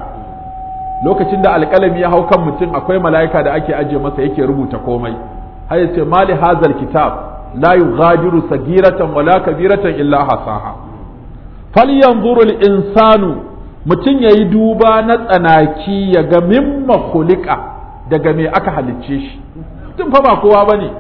lokacin da alƙalami ya hau kan mutum akwai mala'ika da ake ajiye masa yake rubuta komai har yace mali hazal kitab la yughadiru sagiratan wala kabiratan illa hasaha falyanzuru al-insanu mutum yayi duba na tsanaki ya ga mimma khuliqa daga me aka halicce shi tun fa ba kowa bane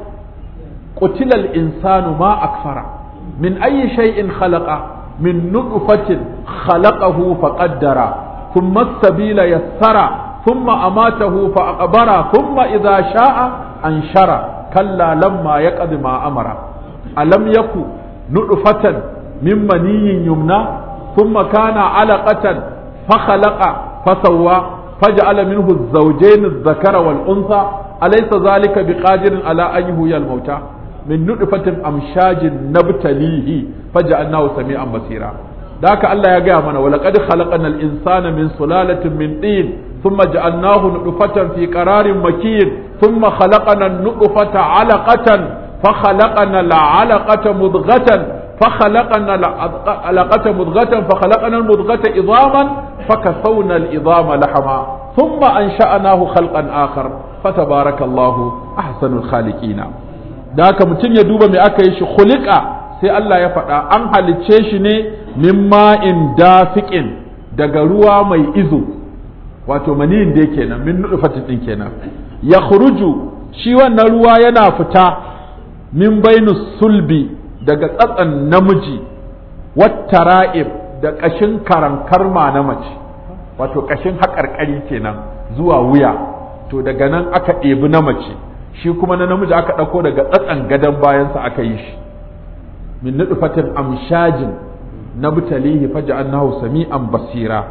qutila al-insanu ma akfara min ayyi shay'in khalaqa min nutfatin khalaqahu faqaddara ثم السبيل يسر ثم أماته فأقبر ثم إذا شاء أنشر كلا لما يقض ما أمر ألم يكن نطفة من مني يمنى ثم كان علقة فخلق فسوى فجعل منه الزوجين الذكر والأنثى أليس ذلك بقادر على أن يهوي الموتى من نطفة أمشاج نبتليه فجعلناه سميعا بصيرا ذاك الله يا منا ولقد خلقنا الإنسان من سلالة من طين ثم جعلناه نطفة في قرار مكين ثم خلقنا النطفة علقة فخلقنا العلقة مضغة فخلقنا العلقة مضغة فخلقنا المضغة عظاما فكسونا العظام لحما ثم أنشأناه خلقا آخر فتبارك الله أحسن الخالقين ذاك متن يدوب من أكيش خلق sai Allah ya faɗa an halicce shi ne min ma'in dafiƙin daga ruwa mai izo wato maniyin da kenan min nutfatin din kenan ya khuruju shi wannan ruwa yana fita min bainu sulbi daga tsatsan namiji wattara'ib da ƙashin karankarma na mace wato ƙashin haƙarƙari kenan zuwa wuya to daga nan aka ɗebi na mace shi kuma na namiji aka ɗauko daga tsatsan gadon bayansa aka yi shi min nutfatin amshajin nabtalihi faj'alnahu sami'an basira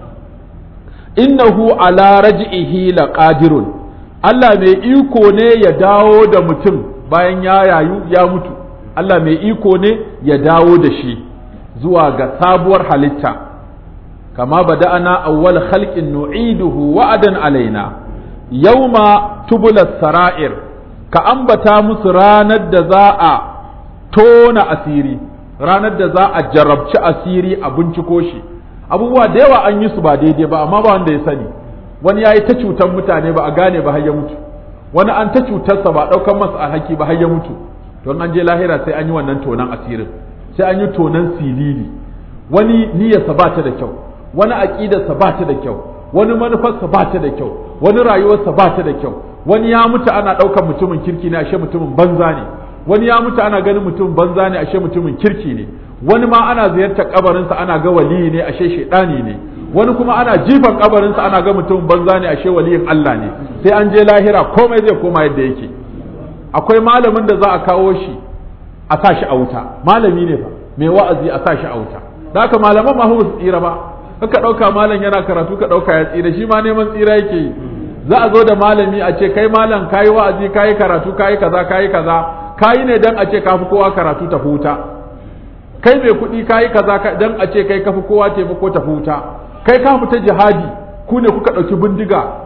innahu ala raj'ihi laqadirun Allah mai iko ne ya dawo da mutum bayan ya yayu ya mutu Allah mai iko ne ya dawo da shi zuwa ga sabuwar halitta kama bada'ana awwal khalqin nu'iduhu wa'adan alaina yawma tubula sara'ir ka ambata musu ranar da za a tona asiri ranar da za a jarabci asiri a binciko shi abubuwa da yawa an yi su ba daidai ba amma ba wanda ya sani wani ya yi ta cutar mutane ba a gane ba har ya mutu wani an ta cutarsa ba ɗaukan masa alhaki ba har ya mutu don an je lahira sai an yi wannan tonan asirin sai an yi tonan silili wani niyyarsa ba ta da kyau wani aƙidarsa ba ta da kyau wani manufarsa ba ta da kyau wani rayuwarsa ba ta da kyau wani ya mutu ana ɗaukar mutumin kirki ne ashe mutumin banza ne wani ya mutu ana ganin mutum banza ne ashe mutumin kirki ne wani ma ana ziyartar kabarinsa ana ga waliyi ne ashe shaidani ne wani kuma ana jifan kabarinsa ana ga mutum banza ne ashe waliyin Allah ne sai an je lahira komai zai koma yadda yake akwai malamin da za a kawo shi a sa shi a wuta malami ne fa mai wa'azi a sa shi a wuta da haka malaman ma su tsira ba ka ɗauka malam yana karatu ka ɗauka ya tsira shi ma neman tsira yake yi za a zo da malami a ce kai malam kayi wa'azi kayi karatu kayi kaza kayi kaza kayi ne dan a ce kafi kowa karatu tafi wuta kai mai kuɗi kayi kaza dan a ce kai kafi kowa taimako tafi wuta kai ka fita jihadi ku ne kuka ɗauki bindiga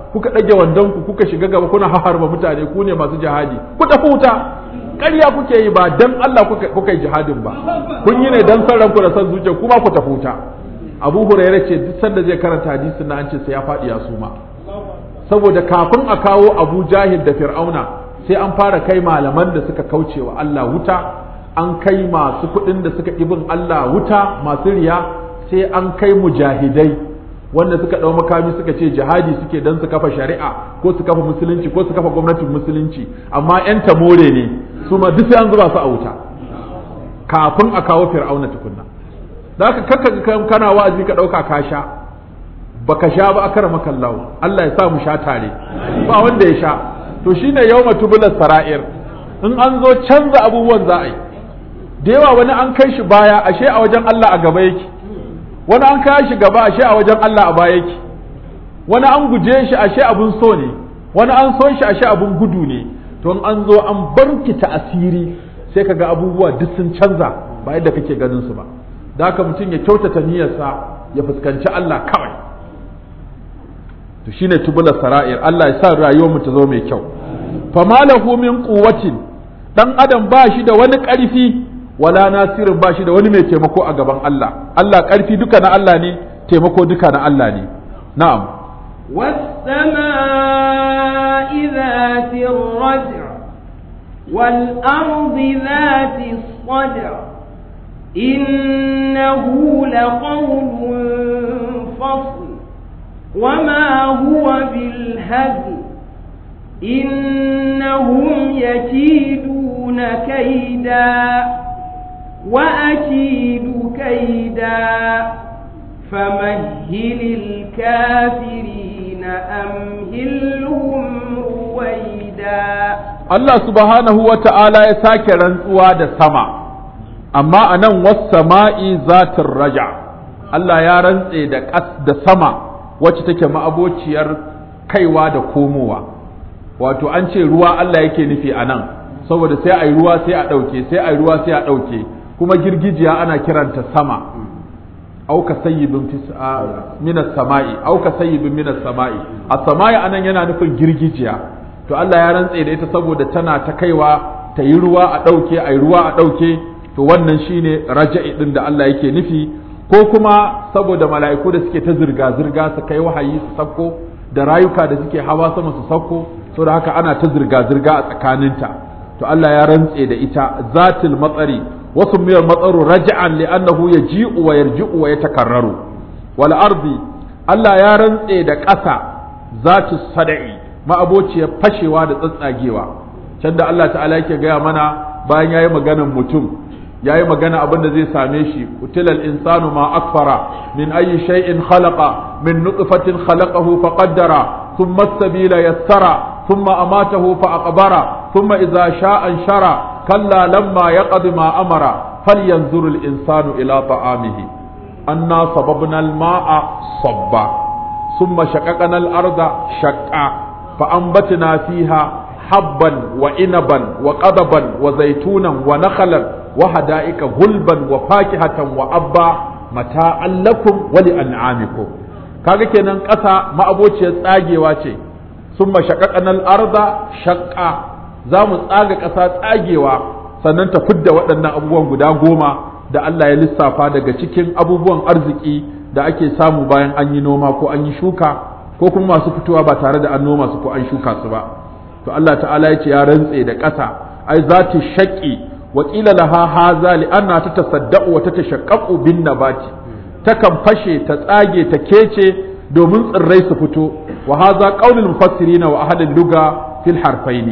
kuka ɗage wandon ku kuka shiga gaba kuna haharba mutane ku ne masu jihadi ku tafi wuta ƙarya kuke yi ba dan Allah kuka kuka yi jihadin ba kun yi ne dan san ranku da san zuciya kuma ku tafi wuta Abu Hurairah ce duk sanda zai karanta hadisin na an ce sai ya faɗi ya suma saboda kafin a kawo Abu Jahil da Fir'auna sai an fara kai malaman da suka kauce wa Allah wuta an kai masu kuɗin da suka ibin Allah wuta masu riya sai an kai mujahidai wanda suka ɗau makami suka ce jihadi suke don su kafa shari'a ko su kafa musulunci ko su kafa gwamnatin musulunci amma 'yan tamore ne su ma duk sai an zuba su a wuta kafin a kawo fir'auna tukunna da haka kakka kana wa'azi ka ɗauka ka sha baka sha ba akara makallahu Allah ya sa mu sha tare ba wanda ya sha to shine yawma tubulas sara'ir in an zo canza abubuwan za a yi da yawa wani an kai shi baya ashe a wajen Allah a gaba yake wani an kai shi gaba ashe a wajen Allah a baya yake wani an guje shi ashe abun so ne wani an son shi ashe abun gudu ne to in an zo an barkita asiri sai kaga abubuwa duk sun canza ba yadda kake ganin su ba da haka mutum ya kyautata niyyarsa ya fuskanci Allah kawai to shine tubula sara'ir Allah ya sa rayuwar mu ta zo mai kyau fama lahu min quwwatin dan adam ba shi da wani ƙarfi wala nasirin ba shi da wani mai taimako a gaban Allah Allah ƙarfi duka na Allah ne taimako duka na Allah ne na'am والسماء ذات الرجع والأرض ذات الصدع إنه لقول فصل وما هو بالهزل إنهم يكيدون كيدا وأكيد كيدا فمهل الكافرين أمهلهم رويدا Allah subhanahu wa ta'ala ya sake rantsuwa da sama, amma a nan sama'i zatin raja, Allah ya rantse da ƙas da sama wacce take ma'abociyar kaiwa da komowa, wato an ce ruwa Allah yake nufi a nan, saboda sai a yi ruwa sai a ɗauke, sai a yi ruwa sai a ɗauke, kuma girgijiya ana kiranta sama. auka sayyibin minas sama'i auka sayyibin minas sama'i a sama'i anan yana nufin girgijiya to Allah ya rantse da ita saboda tana ta kaiwa ta yi ruwa a ɗauke a yi ruwa a ɗauke to wannan shine raja'i din da Allah yake nufi ko kuma saboda mala'iku da suke ta zirga zirga su kai wahayi su sakko da rayuka da suke hawa sama su sakko saboda haka ana ta zirga zirga a tsakaninta to Allah ya rantse da ita zatil matsari wasu miyar matsaru raja'an li'annahu yaji'u wa yarji'u wa yatakarraru wal ardi Allah ya rantse da ƙasa zatu sada'i ma'abociyar fashewa da tsatsagewa can da Allah ta'ala yake gaya mana bayan yayi maganan mutum yayi magana abin da zai same shi utilal insanu ma akfara min ayi shay'in khalaqa min nutfatin khalaqahu faqaddara thumma as-sabila yassara thumma amatahu fa aqbara thumma idza sha'a anshara كلا لما يقض ما أمر فلينظر الإنسان إلى طعامه أنا صببنا الماء صبا ثم شققنا الأرض شقا فأنبتنا فيها حبا وإنبا وقضبا وزيتونا ونخلا وحدائق غلبا وفاكهة وأبا متاعا لكم ولأنعامكم kaga kenan ƙasa ma'abociyar tsagewa ce sun mashaƙaƙanar arda shaƙa za mu tsaga ƙasa tsagewa sannan ta fidda waɗannan abubuwan guda goma da Allah ya lissafa daga cikin abubuwan arziki da ake samu bayan an yi noma ko an yi shuka ko kuma masu fitowa ba tare da an noma su ko an shuka su ba to Allah ta'ala ya ce ya rantse da ƙasa ai za ta shaƙi wa ƙila laha haza li anna ta tasaddaqu wa ta tashaqqaqu bin nabati takan fashe ta tsage ta kece domin tsirrai su fito wa haza qaulul mufassirin wa ahlul luga fil harfaini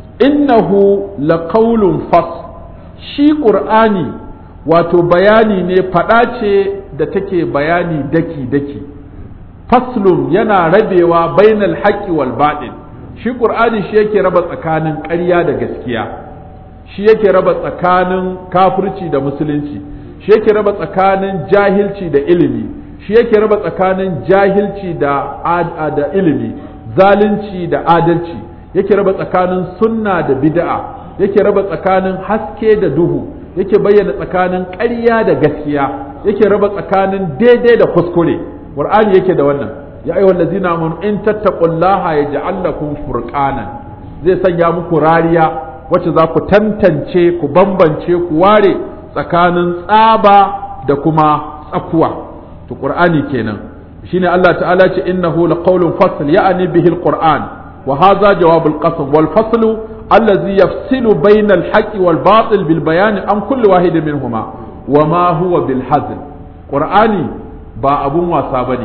innahu laqaulun fas shi qur'ani wato bayani ne faɗa ce da take bayani daki daki faslun yana rabewa bainal haqqi wal batil shi qur'ani shi yake raba tsakanin ƙarya da gaskiya shi yake raba tsakanin kafirci da musulunci shi yake raba tsakanin jahilci da ilimi shi yake raba tsakanin jahilci da da ilimi zalunci da adalci yake raba tsakanin sunna da bid'a yake raba tsakanin haske da duhu yake bayyana tsakanin ƙarya da gaskiya yake raba tsakanin daidai da kuskure qur'ani yake da wannan ya ayyuhal ladzina amanu in tattaqullaha yaj'al lakum furqanan zai sanya muku rariya wacce za ku tantance ku bambance ku ware tsakanin tsaba da kuma tsakuwa to qur'ani kenan shine Allah ta'ala ce innahu laqawlun fasl ya'ni bihi alquran wa hadha jawab alqasam wal faslu allazi yafsilu bayna alhaqqi wal batil bil bayan an kulli wahid minhuma wa ma huwa bil hazl qur'ani ba abun wasa bane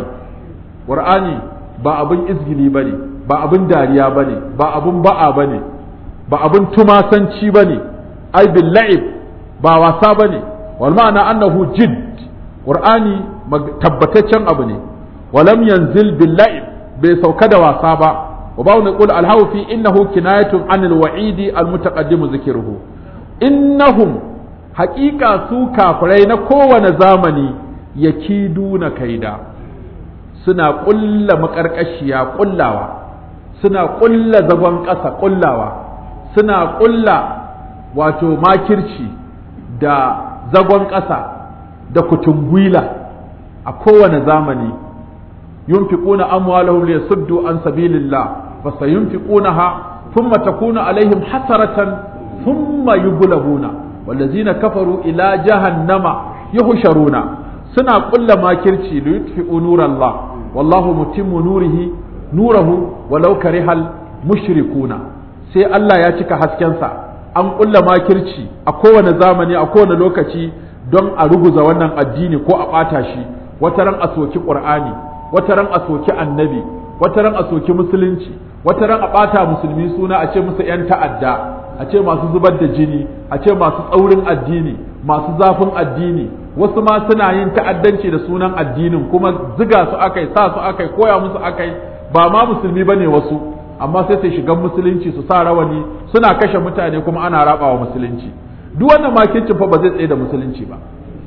qur'ani ba abun izgili bane ba abun dariya bane ba abun ba'a bane ba abun tumasanci bane ai bil la'ib ba wasa bane wal ma'ana annahu jidd qur'ani tabbataccen abu ne walam yanzil bil la'ib bai sauka da wasa ba wa ba wani qul al fi innahu kinayatun anil wa'idi al mutaqaddim zikruhu innahum haqiqa su kafirai na kowane zamani yakiduna kaida suna ƙulla maƙarƙashiya ƙullawa suna ƙulla zagon ƙasa ƙullawa suna ƙulla wato makirci da zagon ƙasa da kutungwila a kowane zamani yunfiquna amwalahum liyasuddu an sabilillah fa sayunfiqunaha thumma takunu alaihim hasaratan thumma yughlabuna wallazina kafaru ila jahannama yuhsharuna suna ƙulla makirci liyutfi'u nurallah wallahu mutimmu nurihi nurahu walau karihal mushrikuna sai Allah ya cika haskensa an ƙulla makirci a kowane zamani a kowane lokaci don a ruguza wannan addini ko a ɓata shi wata ran a soki ƙur'ani wata ran a soki annabi wata ran a soki musulunci wata ran a ɓata musulmi suna a ce musu 'yan ta'adda a ce masu zubar da jini a ce masu tsaurin addini masu zafin addini wasu ma suna yin ta'addanci da sunan addinin kuma ziga su akai sa su akai koya musu akai ba ma musulmi bane wasu amma sai su shiga musulunci su sa rawani suna kashe mutane kuma ana raba wa musulunci duk wannan makincin fa ba zai tsaye da musulunci ba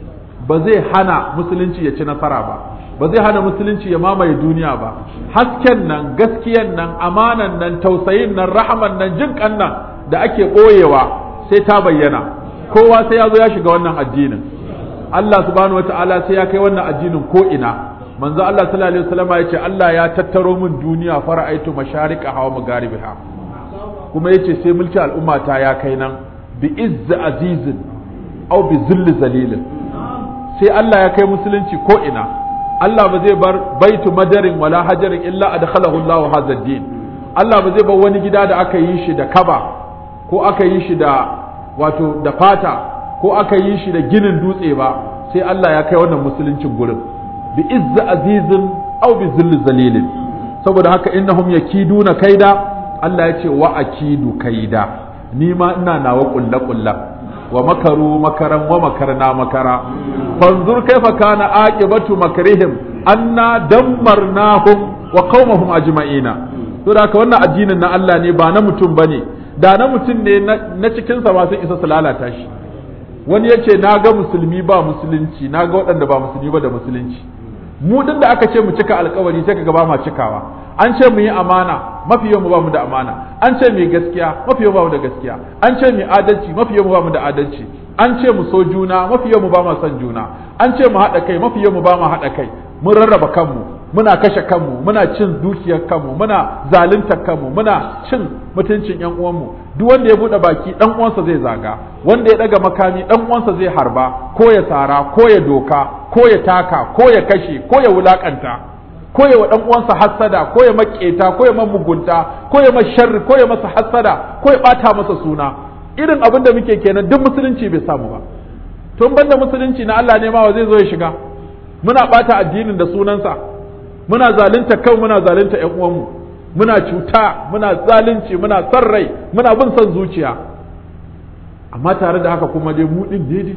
ba zai hana musulunci ya ci nasara ba ba zai hana musulunci ya mamaye duniya ba hasken nan gaskiyan nan amanan nan tausayin nan rahaman nan jinkan nan da ake ɓoyewa sai ta bayyana kowa sai ya zo ya shiga wannan addinin Allah subhanahu wataala sai ya kai wannan addinin ko ina manzo Allah sallallahu alaihi wasallam ya ce Allah ya tattaro min duniya fara'aitu mashariqa hawa magaribiha kuma yace sai mulki al'umma ta ya kai nan bi izz azizin aw bi zill zalilin sai Allah ya kai musulunci ko ina Allah ba zai bar baitu madarin wala hajarin illa adkhalahu Allah hadha din Allah ba zai bar wani gida da aka yi shi da kaba ko aka yi shi da wato da fata ko aka yi shi da ginin dutse ba sai Allah ya kai wannan musuluncin gurin bi izza azizin aw bi zill zalilin saboda haka innahum yakiduna kaida Allah ya ce wa akidu kaida ni ma ina nawa kulla kulla wa makaru makaran wa makarna makara fanzur kaifa kana aqibatu makrihim anna dammarnahum wa qaumahum ajma'ina to da haka wannan addinin na Allah ne ba na mutum bane da na mutum ne na cikin sa ma sun isa su lalata shi wani ya ce na ga musulmi ba musulunci na ga waɗanda ba musulmi ba da musulunci mu din da aka ce mu cika alkawari sai kaga ba ma cikawa an ce mu yi amana mafi yawan mu ba mu da amana an ce mu yi gaskiya mafi yawan ba mu da gaskiya an ce mu yi adalci mafi yawan mu ba mu da adalci an ce mu so juna mafi yawan mu ba mu son juna an ce mu haɗa kai mafi yawan mu ba mu haɗa kai mun rarraba kanmu muna kashe kanmu muna cin dukiyar kanmu muna zaluntar kanmu muna cin mutuncin yan uwanmu duk wanda ya bude baki dan uwansa zai zaga wanda ya daga makami dan uwansa zai harba ko ya sara ko ya doka ko ya taka ko ya kashe ko ya wulakanta ko ya wa dan uwansa hassada ko ya maketa ko ya mugunta ko ya sharri ko ya masa hassada ko ya bata masa suna irin abin da muke kenan duk musulunci bai samu ba tun banda musulunci na Allah ne ma wa zai zo ya shiga muna bata addinin da sunansa muna zalunta kan muna zalunta ƴan uwanmu muna cuta muna zalunci muna san rai muna bin son zuciya amma tare da haka kuma dai mu din daidai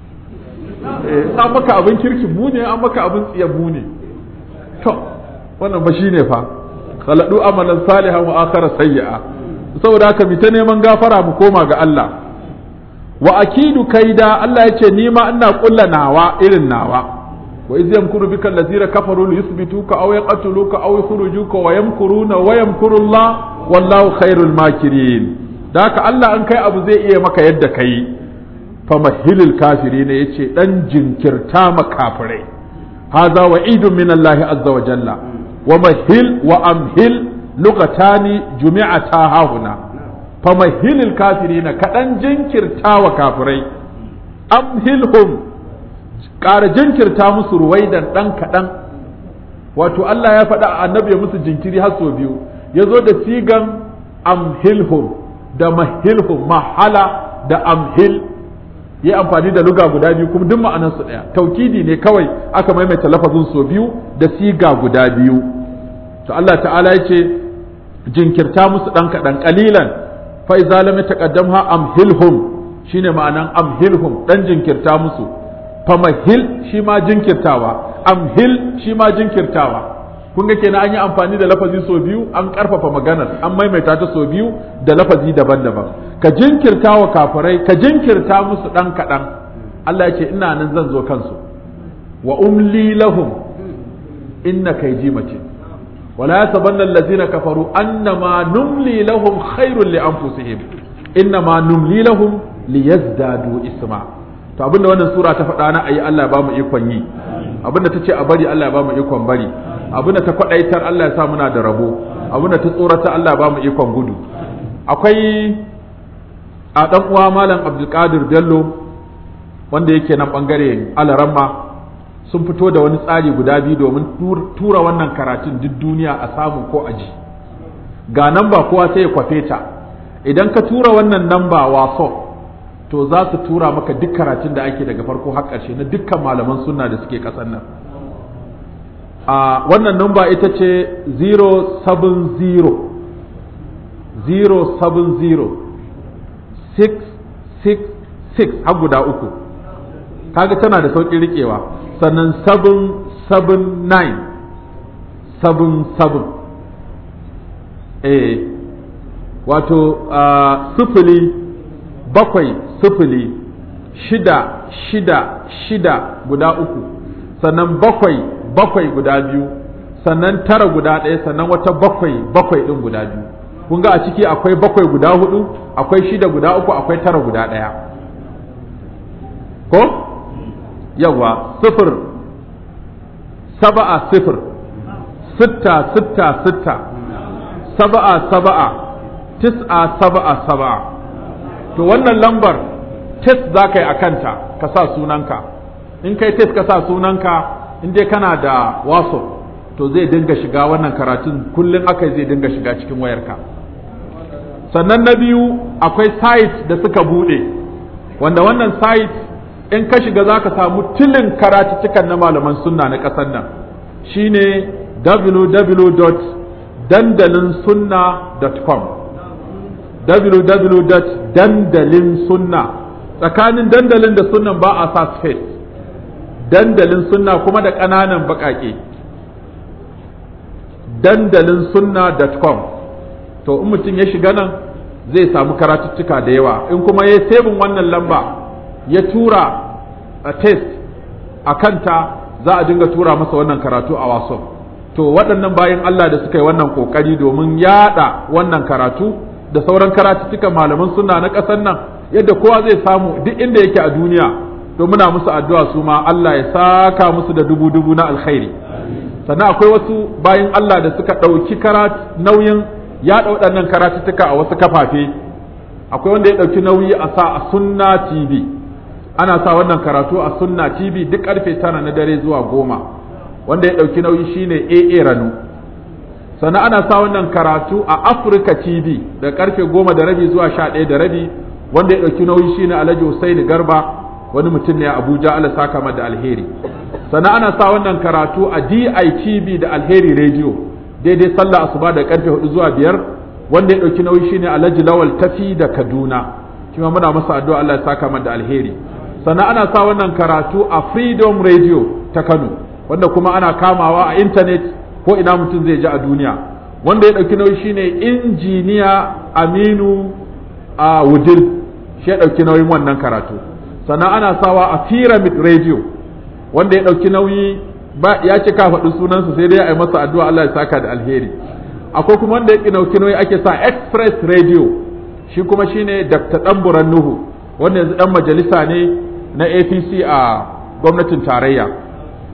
eh an maka abin kirki mu ne an maka abin tsiya mu ne to wannan ba shine fa khaladu amalan salihan wa akhara sayyi'a saboda haka mi ta neman gafara mu koma ga Allah wa akidu kaida Allah ya ce ni ma ina kulla nawa irin nawa wa iz yamkuru bika allazina kafaru li yuthbituka aw yaqtuluka aw yukhrijuka wa yamkuruna wa yamkuru Allah wallahu khairul makirin da haka Allah an kai abu zai iya maka yadda kai fa mahilil kafirin yace dan jinkirta makafirai hadha wa'idun min Allah azza wa jalla wa mahil wa amhil lugatani jumi'ata hahuna fa mahilil kafirina kaɗan jinkirta wa kafirai amhilhum ƙara jinkirta musu ruwaidan ɗan kaɗan wato Allah ya faɗa annabi ya musu jinkiri har sau biyu ya zo da sigan amhilhum da mahilhum mahala da amhil yi amfani da luga guda biyu kuma duk ma'anarsu ɗaya taukidi ne kawai aka maimaita lafazin sau biyu da siga guda biyu to Allah ta'ala ya ce jinkirta musu ɗan kaɗan ƙalilan fa iza lam taqaddamha amhilhum shine ma'anan amhilhum ɗan jinkirta musu famahil shi ma jinkirtawa amhil shi ma jinkirtawa kun ga kenan an yi amfani da lafazi sau biyu an karfafa maganar an maimaita ta sau biyu da lafazi daban-daban ka jinkirta wa kafirai ka jinkirta musu dan kaɗan Allah ya ce ina nan zan zo kansu wa umli lahum inna kayji mace wala yasabanna allazina kafaru annama numli lahum khairul li anfusihim innama numli lahum liyazdadu isma to abinda wannan sura ta faɗa na ayi Allah ya bamu ikon yi abinda ta ce a bari Allah ya bamu ikon bari abinda ta kwaɗaitar Allah ya sa muna da rabo abinda ta tsorata Allah ya bamu ikon gudu akwai a ɗan uwa malam Abdulkadir Bello wanda yake nan bangare Alaramma sun fito da wani tsari guda biyu domin tura wannan karatun duk duniya a samu ko aji ga nan ba kowa sai ya kwafe ta idan ka tura wannan namba waso to za su tura maka duk karatun da ake daga farko har ƙarshe na dukkan malaman sunna da suke ƙasar nan a wannan namba ita ce 070 070 666 har guda uku kaga tana da sauƙin riƙewa sannan 779 77 eh wato sifili bakwai sifili shida shida shida guda uku sannan bakwai bakwai guda biyu sannan tara guda ɗaya sannan wata bakwai bakwai ɗin guda biyu kun ga a ciki akwai bakwai guda hudu akwai shida guda uku akwai tara guda ɗaya ko yawa sifir saba'a sifir sitta sitta sitta saba'a saba'a tis'a saba'a saba'a to wannan lambar test za ka yi a kanta ka sa sunanka in kai test ka sa sunanka in dai kana da waso to zai dinga shiga wannan karatun kullum aka zai dinga shiga cikin wayarka sannan na biyu akwai site da suka bude wanda wannan site in ka shiga za ka samu tilin karatuttukan na malaman sunna na ƙasar nan shine www.dandalinsunna.com www.dandalinsunna tsakanin dandalin da sunnan ba a sa space dandalin sunna kuma da ƙananan baƙaƙe dandalin sunna.com to in mutum ya shiga nan zai samu karatuttuka da yawa in kuma ya sebin wannan lamba ya tura a test a kanta za a dinga tura masa wannan karatu a wasu to waɗannan bayan Allah da suka yi wannan ƙoƙari domin yaɗa wannan karatu da sauran karatuttukan malaman sunna na ƙasar nan yadda kowa zai samu duk inda yake a duniya to muna musu addu'a su ma Allah ya saka musu da dubu dubu na alkhairi sannan akwai wasu bayan Allah da suka ɗauki nauyin yaɗa waɗannan karatuttuka a wasu kafafe akwai wanda ya ɗauki nauyi a sa a sunna tv ana sa wannan karatu a sunna tv duk karfe tara na dare zuwa goma wanda ya ɗauki nauyi shine aa ranu sannan ana sa wannan karatu a Africa TV da karfe goma da rabi zuwa sha ɗaya da rabi wanda ya ɗauki nauyi shine Alhaji Hussaini Garba wani mutum ne a Abuja Allah saka da alheri sannan ana sa wannan karatu a DITV da Alheri Radio daidai sallah asuba da karfe hudu zuwa biyar wanda ya ɗauki nauyi shine Alhaji Lawal Tafi da Kaduna kuma muna masa addu'a Allah ya saka da alheri sannan ana sa wannan karatu a Freedom Radio ta Kano wanda kuma ana kamawa a internet ko ina mutum zai ji a duniya wanda ya ɗauki nauyi shine injiniya aminu a wudil shi ya ɗauki nauyin wannan karatu sannan ana sawa a pyramid radio wanda ya ɗauki nauyi ba ya ce ka faɗi sunansa sai dai a yi masa addu'a Allah ya saka da alheri akwai kuma wanda ya ɗauki nauyi ake sa express radio shi kuma shine dr ɗanburan nuhu wanda yanzu ɗan majalisa ne na apc a gwamnatin tarayya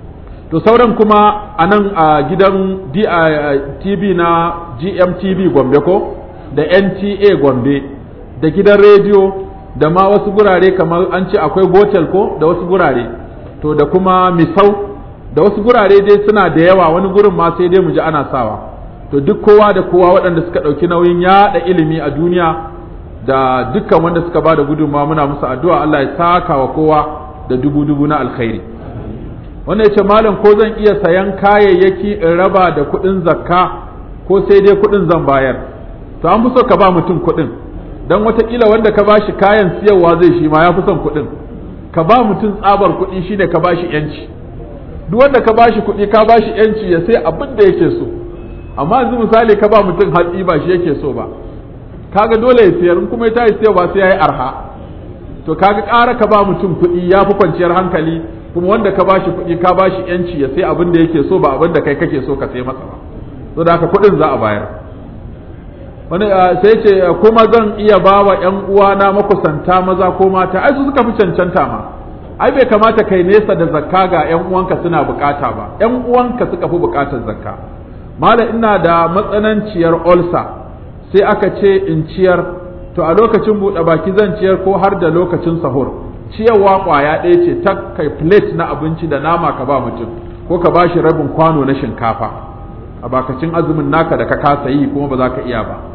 to sauran kuma a nan a gidan tv na gmtv gombe ko da nta gombe da gidan rediyo da ma wasu gurare kamar an ce akwai gotel ko da wasu gurare to da kuma misau da wasu gurare dai suna da yawa wani gurin ma sai dai mu ji ana sawa to duk kowa da kowa waɗanda suka ɗauki nauyin yaɗa ilimi a duniya da dukkan wanda suka ba da gudunmawa muna musu addu'a Allah ya saka wa kowa da dubu dubu na alkhairi wanda ya ce malam ko zan iya sayan kayayyaki in raba da kuɗin zakka ko sai dai kuɗin zan bayar to an fi so ka ba mutum kuɗin don watakila wanda ka bashi kayan siyarwa zai shi ma ya fi son kuɗin ka ba mutum tsabar kuɗi shine ka bashi yanci duk wanda ka bashi kuɗi ka bashi yanci ya sai abin da yake so amma yanzu misali ka ba mutum hatsi ba shi yake so ba kaga dole ya siyar in kuma ya tayi siyarwa sai ya yi arha to kaga ƙara ka ba mutum kuɗi ya fi kwanciyar hankali kuma wanda ka bashi kuɗi ka bashi yanci ya sai abin da yake so ba abin da kai kake so ka sai masa ba so da haka kuɗin za a bayar wani sai ce kuma zan iya ba wa ƴan uwana makusanta maza ko mata ai su suka fi cancanta ma ai bai kamata kai nesa da zakka ga ƴan uwanka suna bukata ba ƴan uwanka suka fi bukatar zakka mala ina da matsananciyar olsa sai aka ce in ciyar to a lokacin buɗe baki zan ciyar ko har da lokacin sahur ciyarwa ƙwaya ɗaya ce ta kai plate na abinci da nama ka ba mutum ko ka ba shi rabin kwano na shinkafa a bakacin azumin naka da ka kasa yi kuma ba za ka iya ba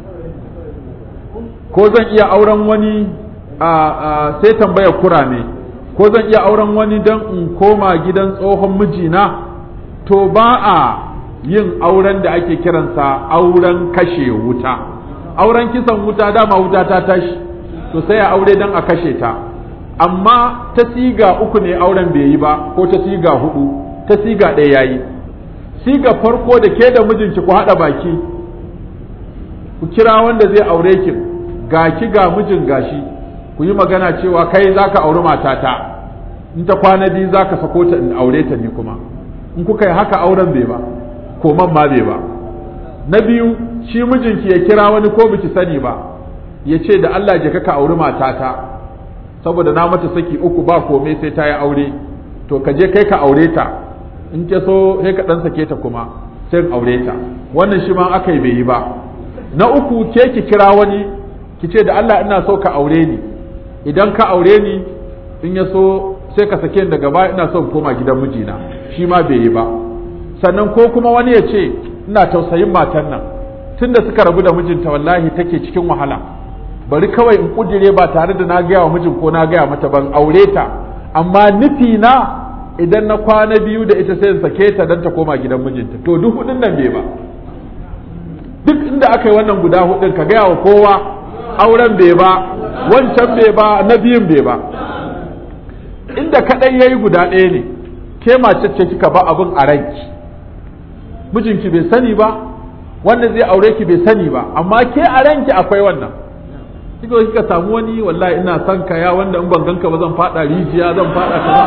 ko zan iya auren wani a sai tambaya kurame ko zan iya auren wani don in koma gidan tsohon mijina to ba a yin auren da ake kiransa auren kashe wuta auren kisan wuta dama wuta ta tashi to sai a aure don a kashe ta amma ta siga uku ne auren bai yi ba ko ta siga hudu ta siga ɗaya yayi siga farko da ke da mijinki ku haɗa baki ku kira wanda zai aure ki ga ki ga mijin gashi ku yi magana cewa kai zaka auri matata in ta kwana biyu zaka sako ta in aure ta ni kuma in kuka yi haka auren bai ba koman ma bai ba na biyu shi mijinki ya kira wani ko biki sani ba ya ce da Allah je ka auri matata saboda na mata saki uku ba komai sai ta yi aure to ka je kai ka aure ta in ke so sai ka dan sake ta kuma sai aure ta wannan shi ma aka yi bai yi ba na uku ke ki kira wani ki ce da Allah ina so ka aure ni idan ka aure ni in ya so sai ka sake ni daga baya ina so koma gidan mijina shi ma bai yi ba sannan ko kuma wani ya ce ina tausayin matan nan tunda suka rabu da mijinta wallahi take cikin wahala bari kawai in kudire ba tare da na gaya wa mijin ko na gaya mata ban aure ta amma nufi na idan na kwana biyu da ita sai in sake ta dan ta koma gidan mijinta to duk hudun nan bai ba duk inda aka yi wannan guda hudun ka gaya wa kowa auren bai ba wancan bai ba na biyun bai ba inda kadai yayi guda ɗaya ne ke mace ce kika ba abin a ranki mijinki bai sani ba wanda zai aure ki bai sani ba amma ke a ranki akwai wannan kika kika samu wani wallahi ina son ka ya wanda in ban ganka ba zan fada rijiya zan fada kaza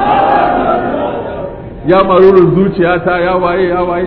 ya marurin zuciyata ya waye ya waye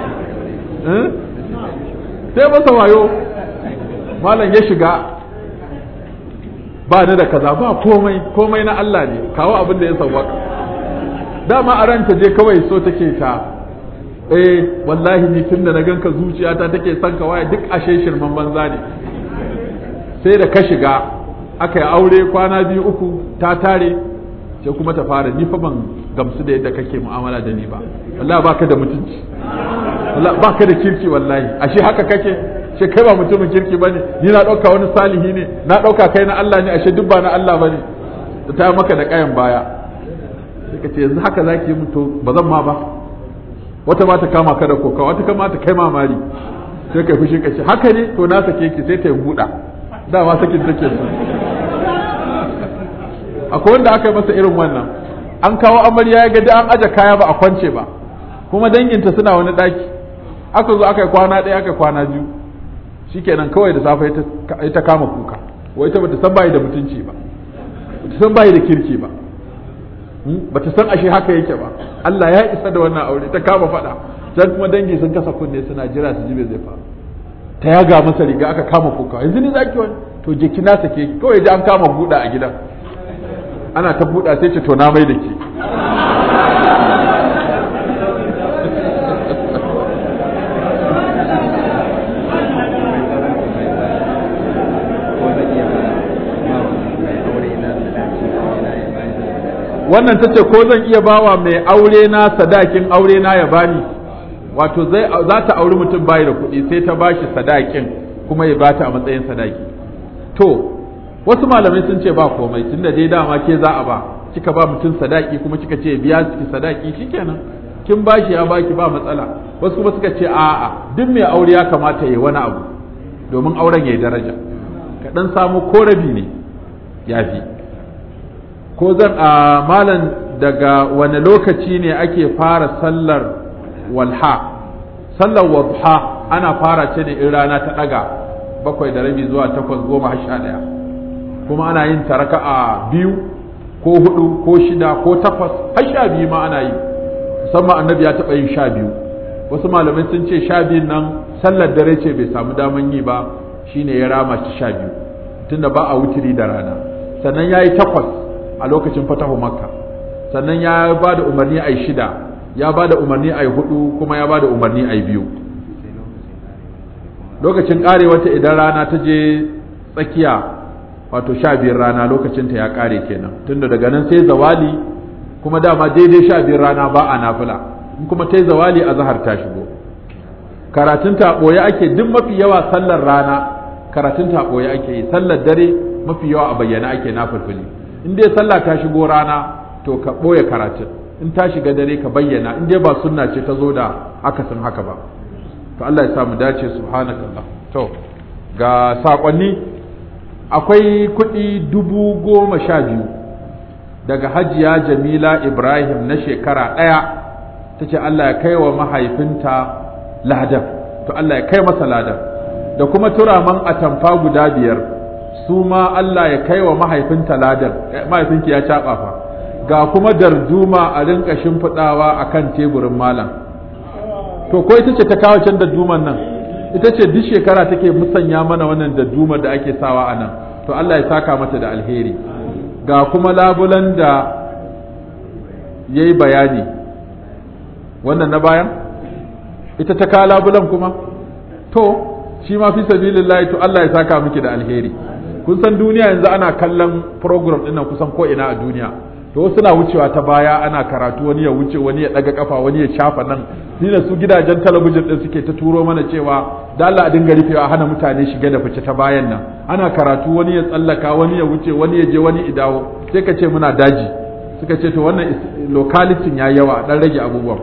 sai masa wayo malam ya shiga ba ni da kaza ba komai komai na Allah ne kawo abin da ya sauwaka dama a ranta je kawai so take ta eh wallahi ni tun da na ganka zuciyata take son ka waye duk ashe shirman banza ne sai da ka shiga aka yi aure kwana biyu uku ta tare sai kuma ta fara ni fa ban gamsu da yadda kake mu'amala da ni ba wallahi baka da mutunci wallahi baka da kirki wallahi ashe haka kake ce kai ba mutumin kirki bane ni na dauka wani salihi ne na dauka kai na Allah ne ashe duk ba na Allah bane ta maka da kayan baya sai ka ce yanzu haka zaki yi mutu ba zan ma ba wata ma ta kama ka da koka wata kama ta kai mamari sai kai fushi ka ce haka ne to na sake ki sai ta yi buɗa dama sakin take so akwai wanda aka yi masa irin wannan an kawo amarya ya ga an aje kaya ba a kwance ba kuma danginta suna wani ɗaki aka zo aka yi kwana ɗaya aka yi kwana biyu shikenan kawai da safe ita kama kuka wai ita bata san bayi da mutunci ba bata san bayi da kirki ba bata san ashe haka yake ba Allah ya isa da wannan aure ta kama faɗa sai kuma dangi sun kasa kunne suna jira su ji me zai faru ta yaga masa riga aka kama kuka yanzu ni zaki wani to je kina sake kawai ji an kama buɗa a gidan ana ta buɗa sai ce to na mai da ke wannan ta ce ko zan iya bawa mai aure na sadakin aure na ya bani wato zai za ta auri mutum bayi da kuɗi sai ta bashi sadakin kuma ya bata a matsayin sadaki to wasu malamai sun ce ba komai tunda dai dama ke za a ba kika ba mutum sadaki kuma kika ce biya ki sadaki shikenan kin bashi ya baki ba matsala wasu kuma suka ce a'a duk mai aure ya kamata ya wani abu domin auren ya yi daraja ka dan samu korabi ne yafi ko zan a malan daga wani lokaci ne ake fara sallar walha sallar wadha ana fara ce ne in rana ta daga bakwai da rabi zuwa takwas goma har sha ɗaya kuma ana yin ta raka'a biyu ko hudu ko shida ko takwas har sha biyu ma ana yi musamman annabi ya taɓa yin sha biyu wasu malamai sun ce sha biyun nan sallar dare ce bai samu daman yi ba shine ya rama ci sha biyu tunda ba a wutiri da rana sannan ya yi takwas a lokacin fatahu makka sannan ya ba da umarni a yi shida ya ba da umarni a yi hudu kuma ya ba da umarni a yi biyu lokacin kare wata idan rana ta je tsakiya wato sha biyar rana lokacinta ya kare kenan tunda daga nan sai zawali kuma dama daidai sha biyar rana ba a nafila in kuma ta yi zawali a zahar ta shigo karatun ta ɓoye ake duk mafi yawa sallar rana karatun ta ɓoye ake yi sallar dare mafi yawa a bayyana ake na fulfuli in dai sallah ta shigo rana to ka ɓoye karatun in ta shiga dare ka bayyana in dai ba sunna ce ta zo da akasin haka ba to Allah ya samu dace subhanakallah to ga sakonni akwai kuɗi dubu goma sha biyu daga hajiya jamila ibrahim na shekara ɗaya ta ce Allah ya kai wa mahaifinta ladan to Allah ya kai masa ladan da kuma turaman atamfa guda biyar su ma Allah ya kai wa mahaifinta ladan mahaifinki ya caɓa fa ga kuma darduma a rinka shimfiɗawa a kan teburin malam to ko ita ce ta kawo can darduman nan ita ce duk shekara take musanya mana wannan dardumar da ake sawa a nan to Allah ya saka mata da alheri ga kuma labulan da ya yi bayani wannan na bayan ita ta kawo labulan kuma to shi ma fi sabilillahi to Allah ya saka miki da alheri kun san duniya yanzu ana kallon program ɗin nan kusan ko ina a duniya to wasu na wucewa ta baya ana karatu wani ya wuce wani ya daga kafa wani ya shafa nan ni da su gidajen talabijin din suke ta turo mana cewa da Allah a dinga rufewa hana mutane shige da fice ta bayan nan ana karatu wani ya tsallaka wani ya wuce wani ya je wani ya dawo sai ka ce muna daji suka ce to wannan locality ya yawa dan rage abubuwan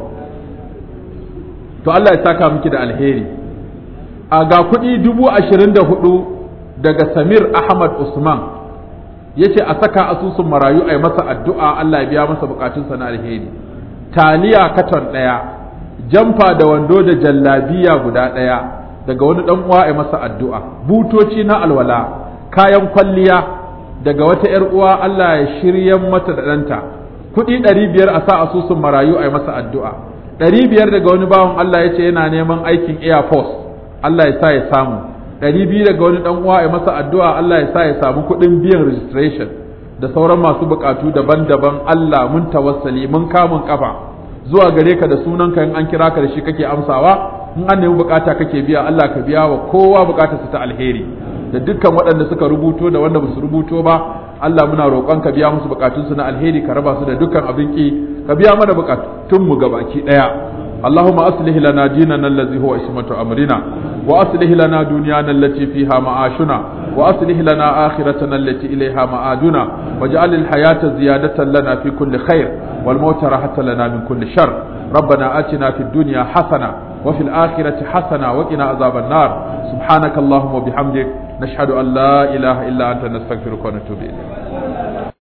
to Allah ya saka miki da alheri a ga kuɗi dubu ashirin da hudu daga Samir Ahmad Usman ya ce a saka asusun marayu a yi masa addu'a Allah ya biya masa bukatunsa na alheri taliya katon ɗaya jamfa da wando da jallabiya guda ɗaya daga wani ɗan uwa a yi masa addu'a butoci na alwala kayan kwalliya daga wata ‘yar uwa Allah ya shiryan mata da ɗanta kuɗi ɗari biyar a sa asusun marayu a yi masa addu'a ɗari biyar daga wani bawan Allah ya ce yana neman aikin air force Allah ya sa ya samu ɗari biyu daga wani ɗan uwa ya masa addu'a Allah ya sa ya samu kuɗin biyan registration da sauran masu buƙatu daban-daban Allah mun tawassali mun kamun kafa zuwa gare ka da sunanka in an kira ka da shi kake amsawa in an nemi bukata kake biya Allah ka biya wa kowa bukatarsa ta alheri da dukkan waɗanda suka rubuto da wanda ba su rubuto ba Allah muna roƙon ka biya musu bukatunsu na alheri ka raba su da dukkan abin ki ka biya mana bukatunmu gabaki ɗaya اللهم أصلح لنا ديننا الذي هو اسمة أمرنا وأصلح لنا دنيانا التي فيها معاشنا وأصلح لنا آخرتنا التي إليها معادنا واجعل الحياة زيادة لنا في كل خير والموت راحة لنا من كل شر ربنا آتنا في الدنيا حسنة وفي الآخرة حسنة وقنا عذاب النار سبحانك اللهم وبحمدك نشهد أن لا إله إلا أنت نستغفرك ونتوب إليك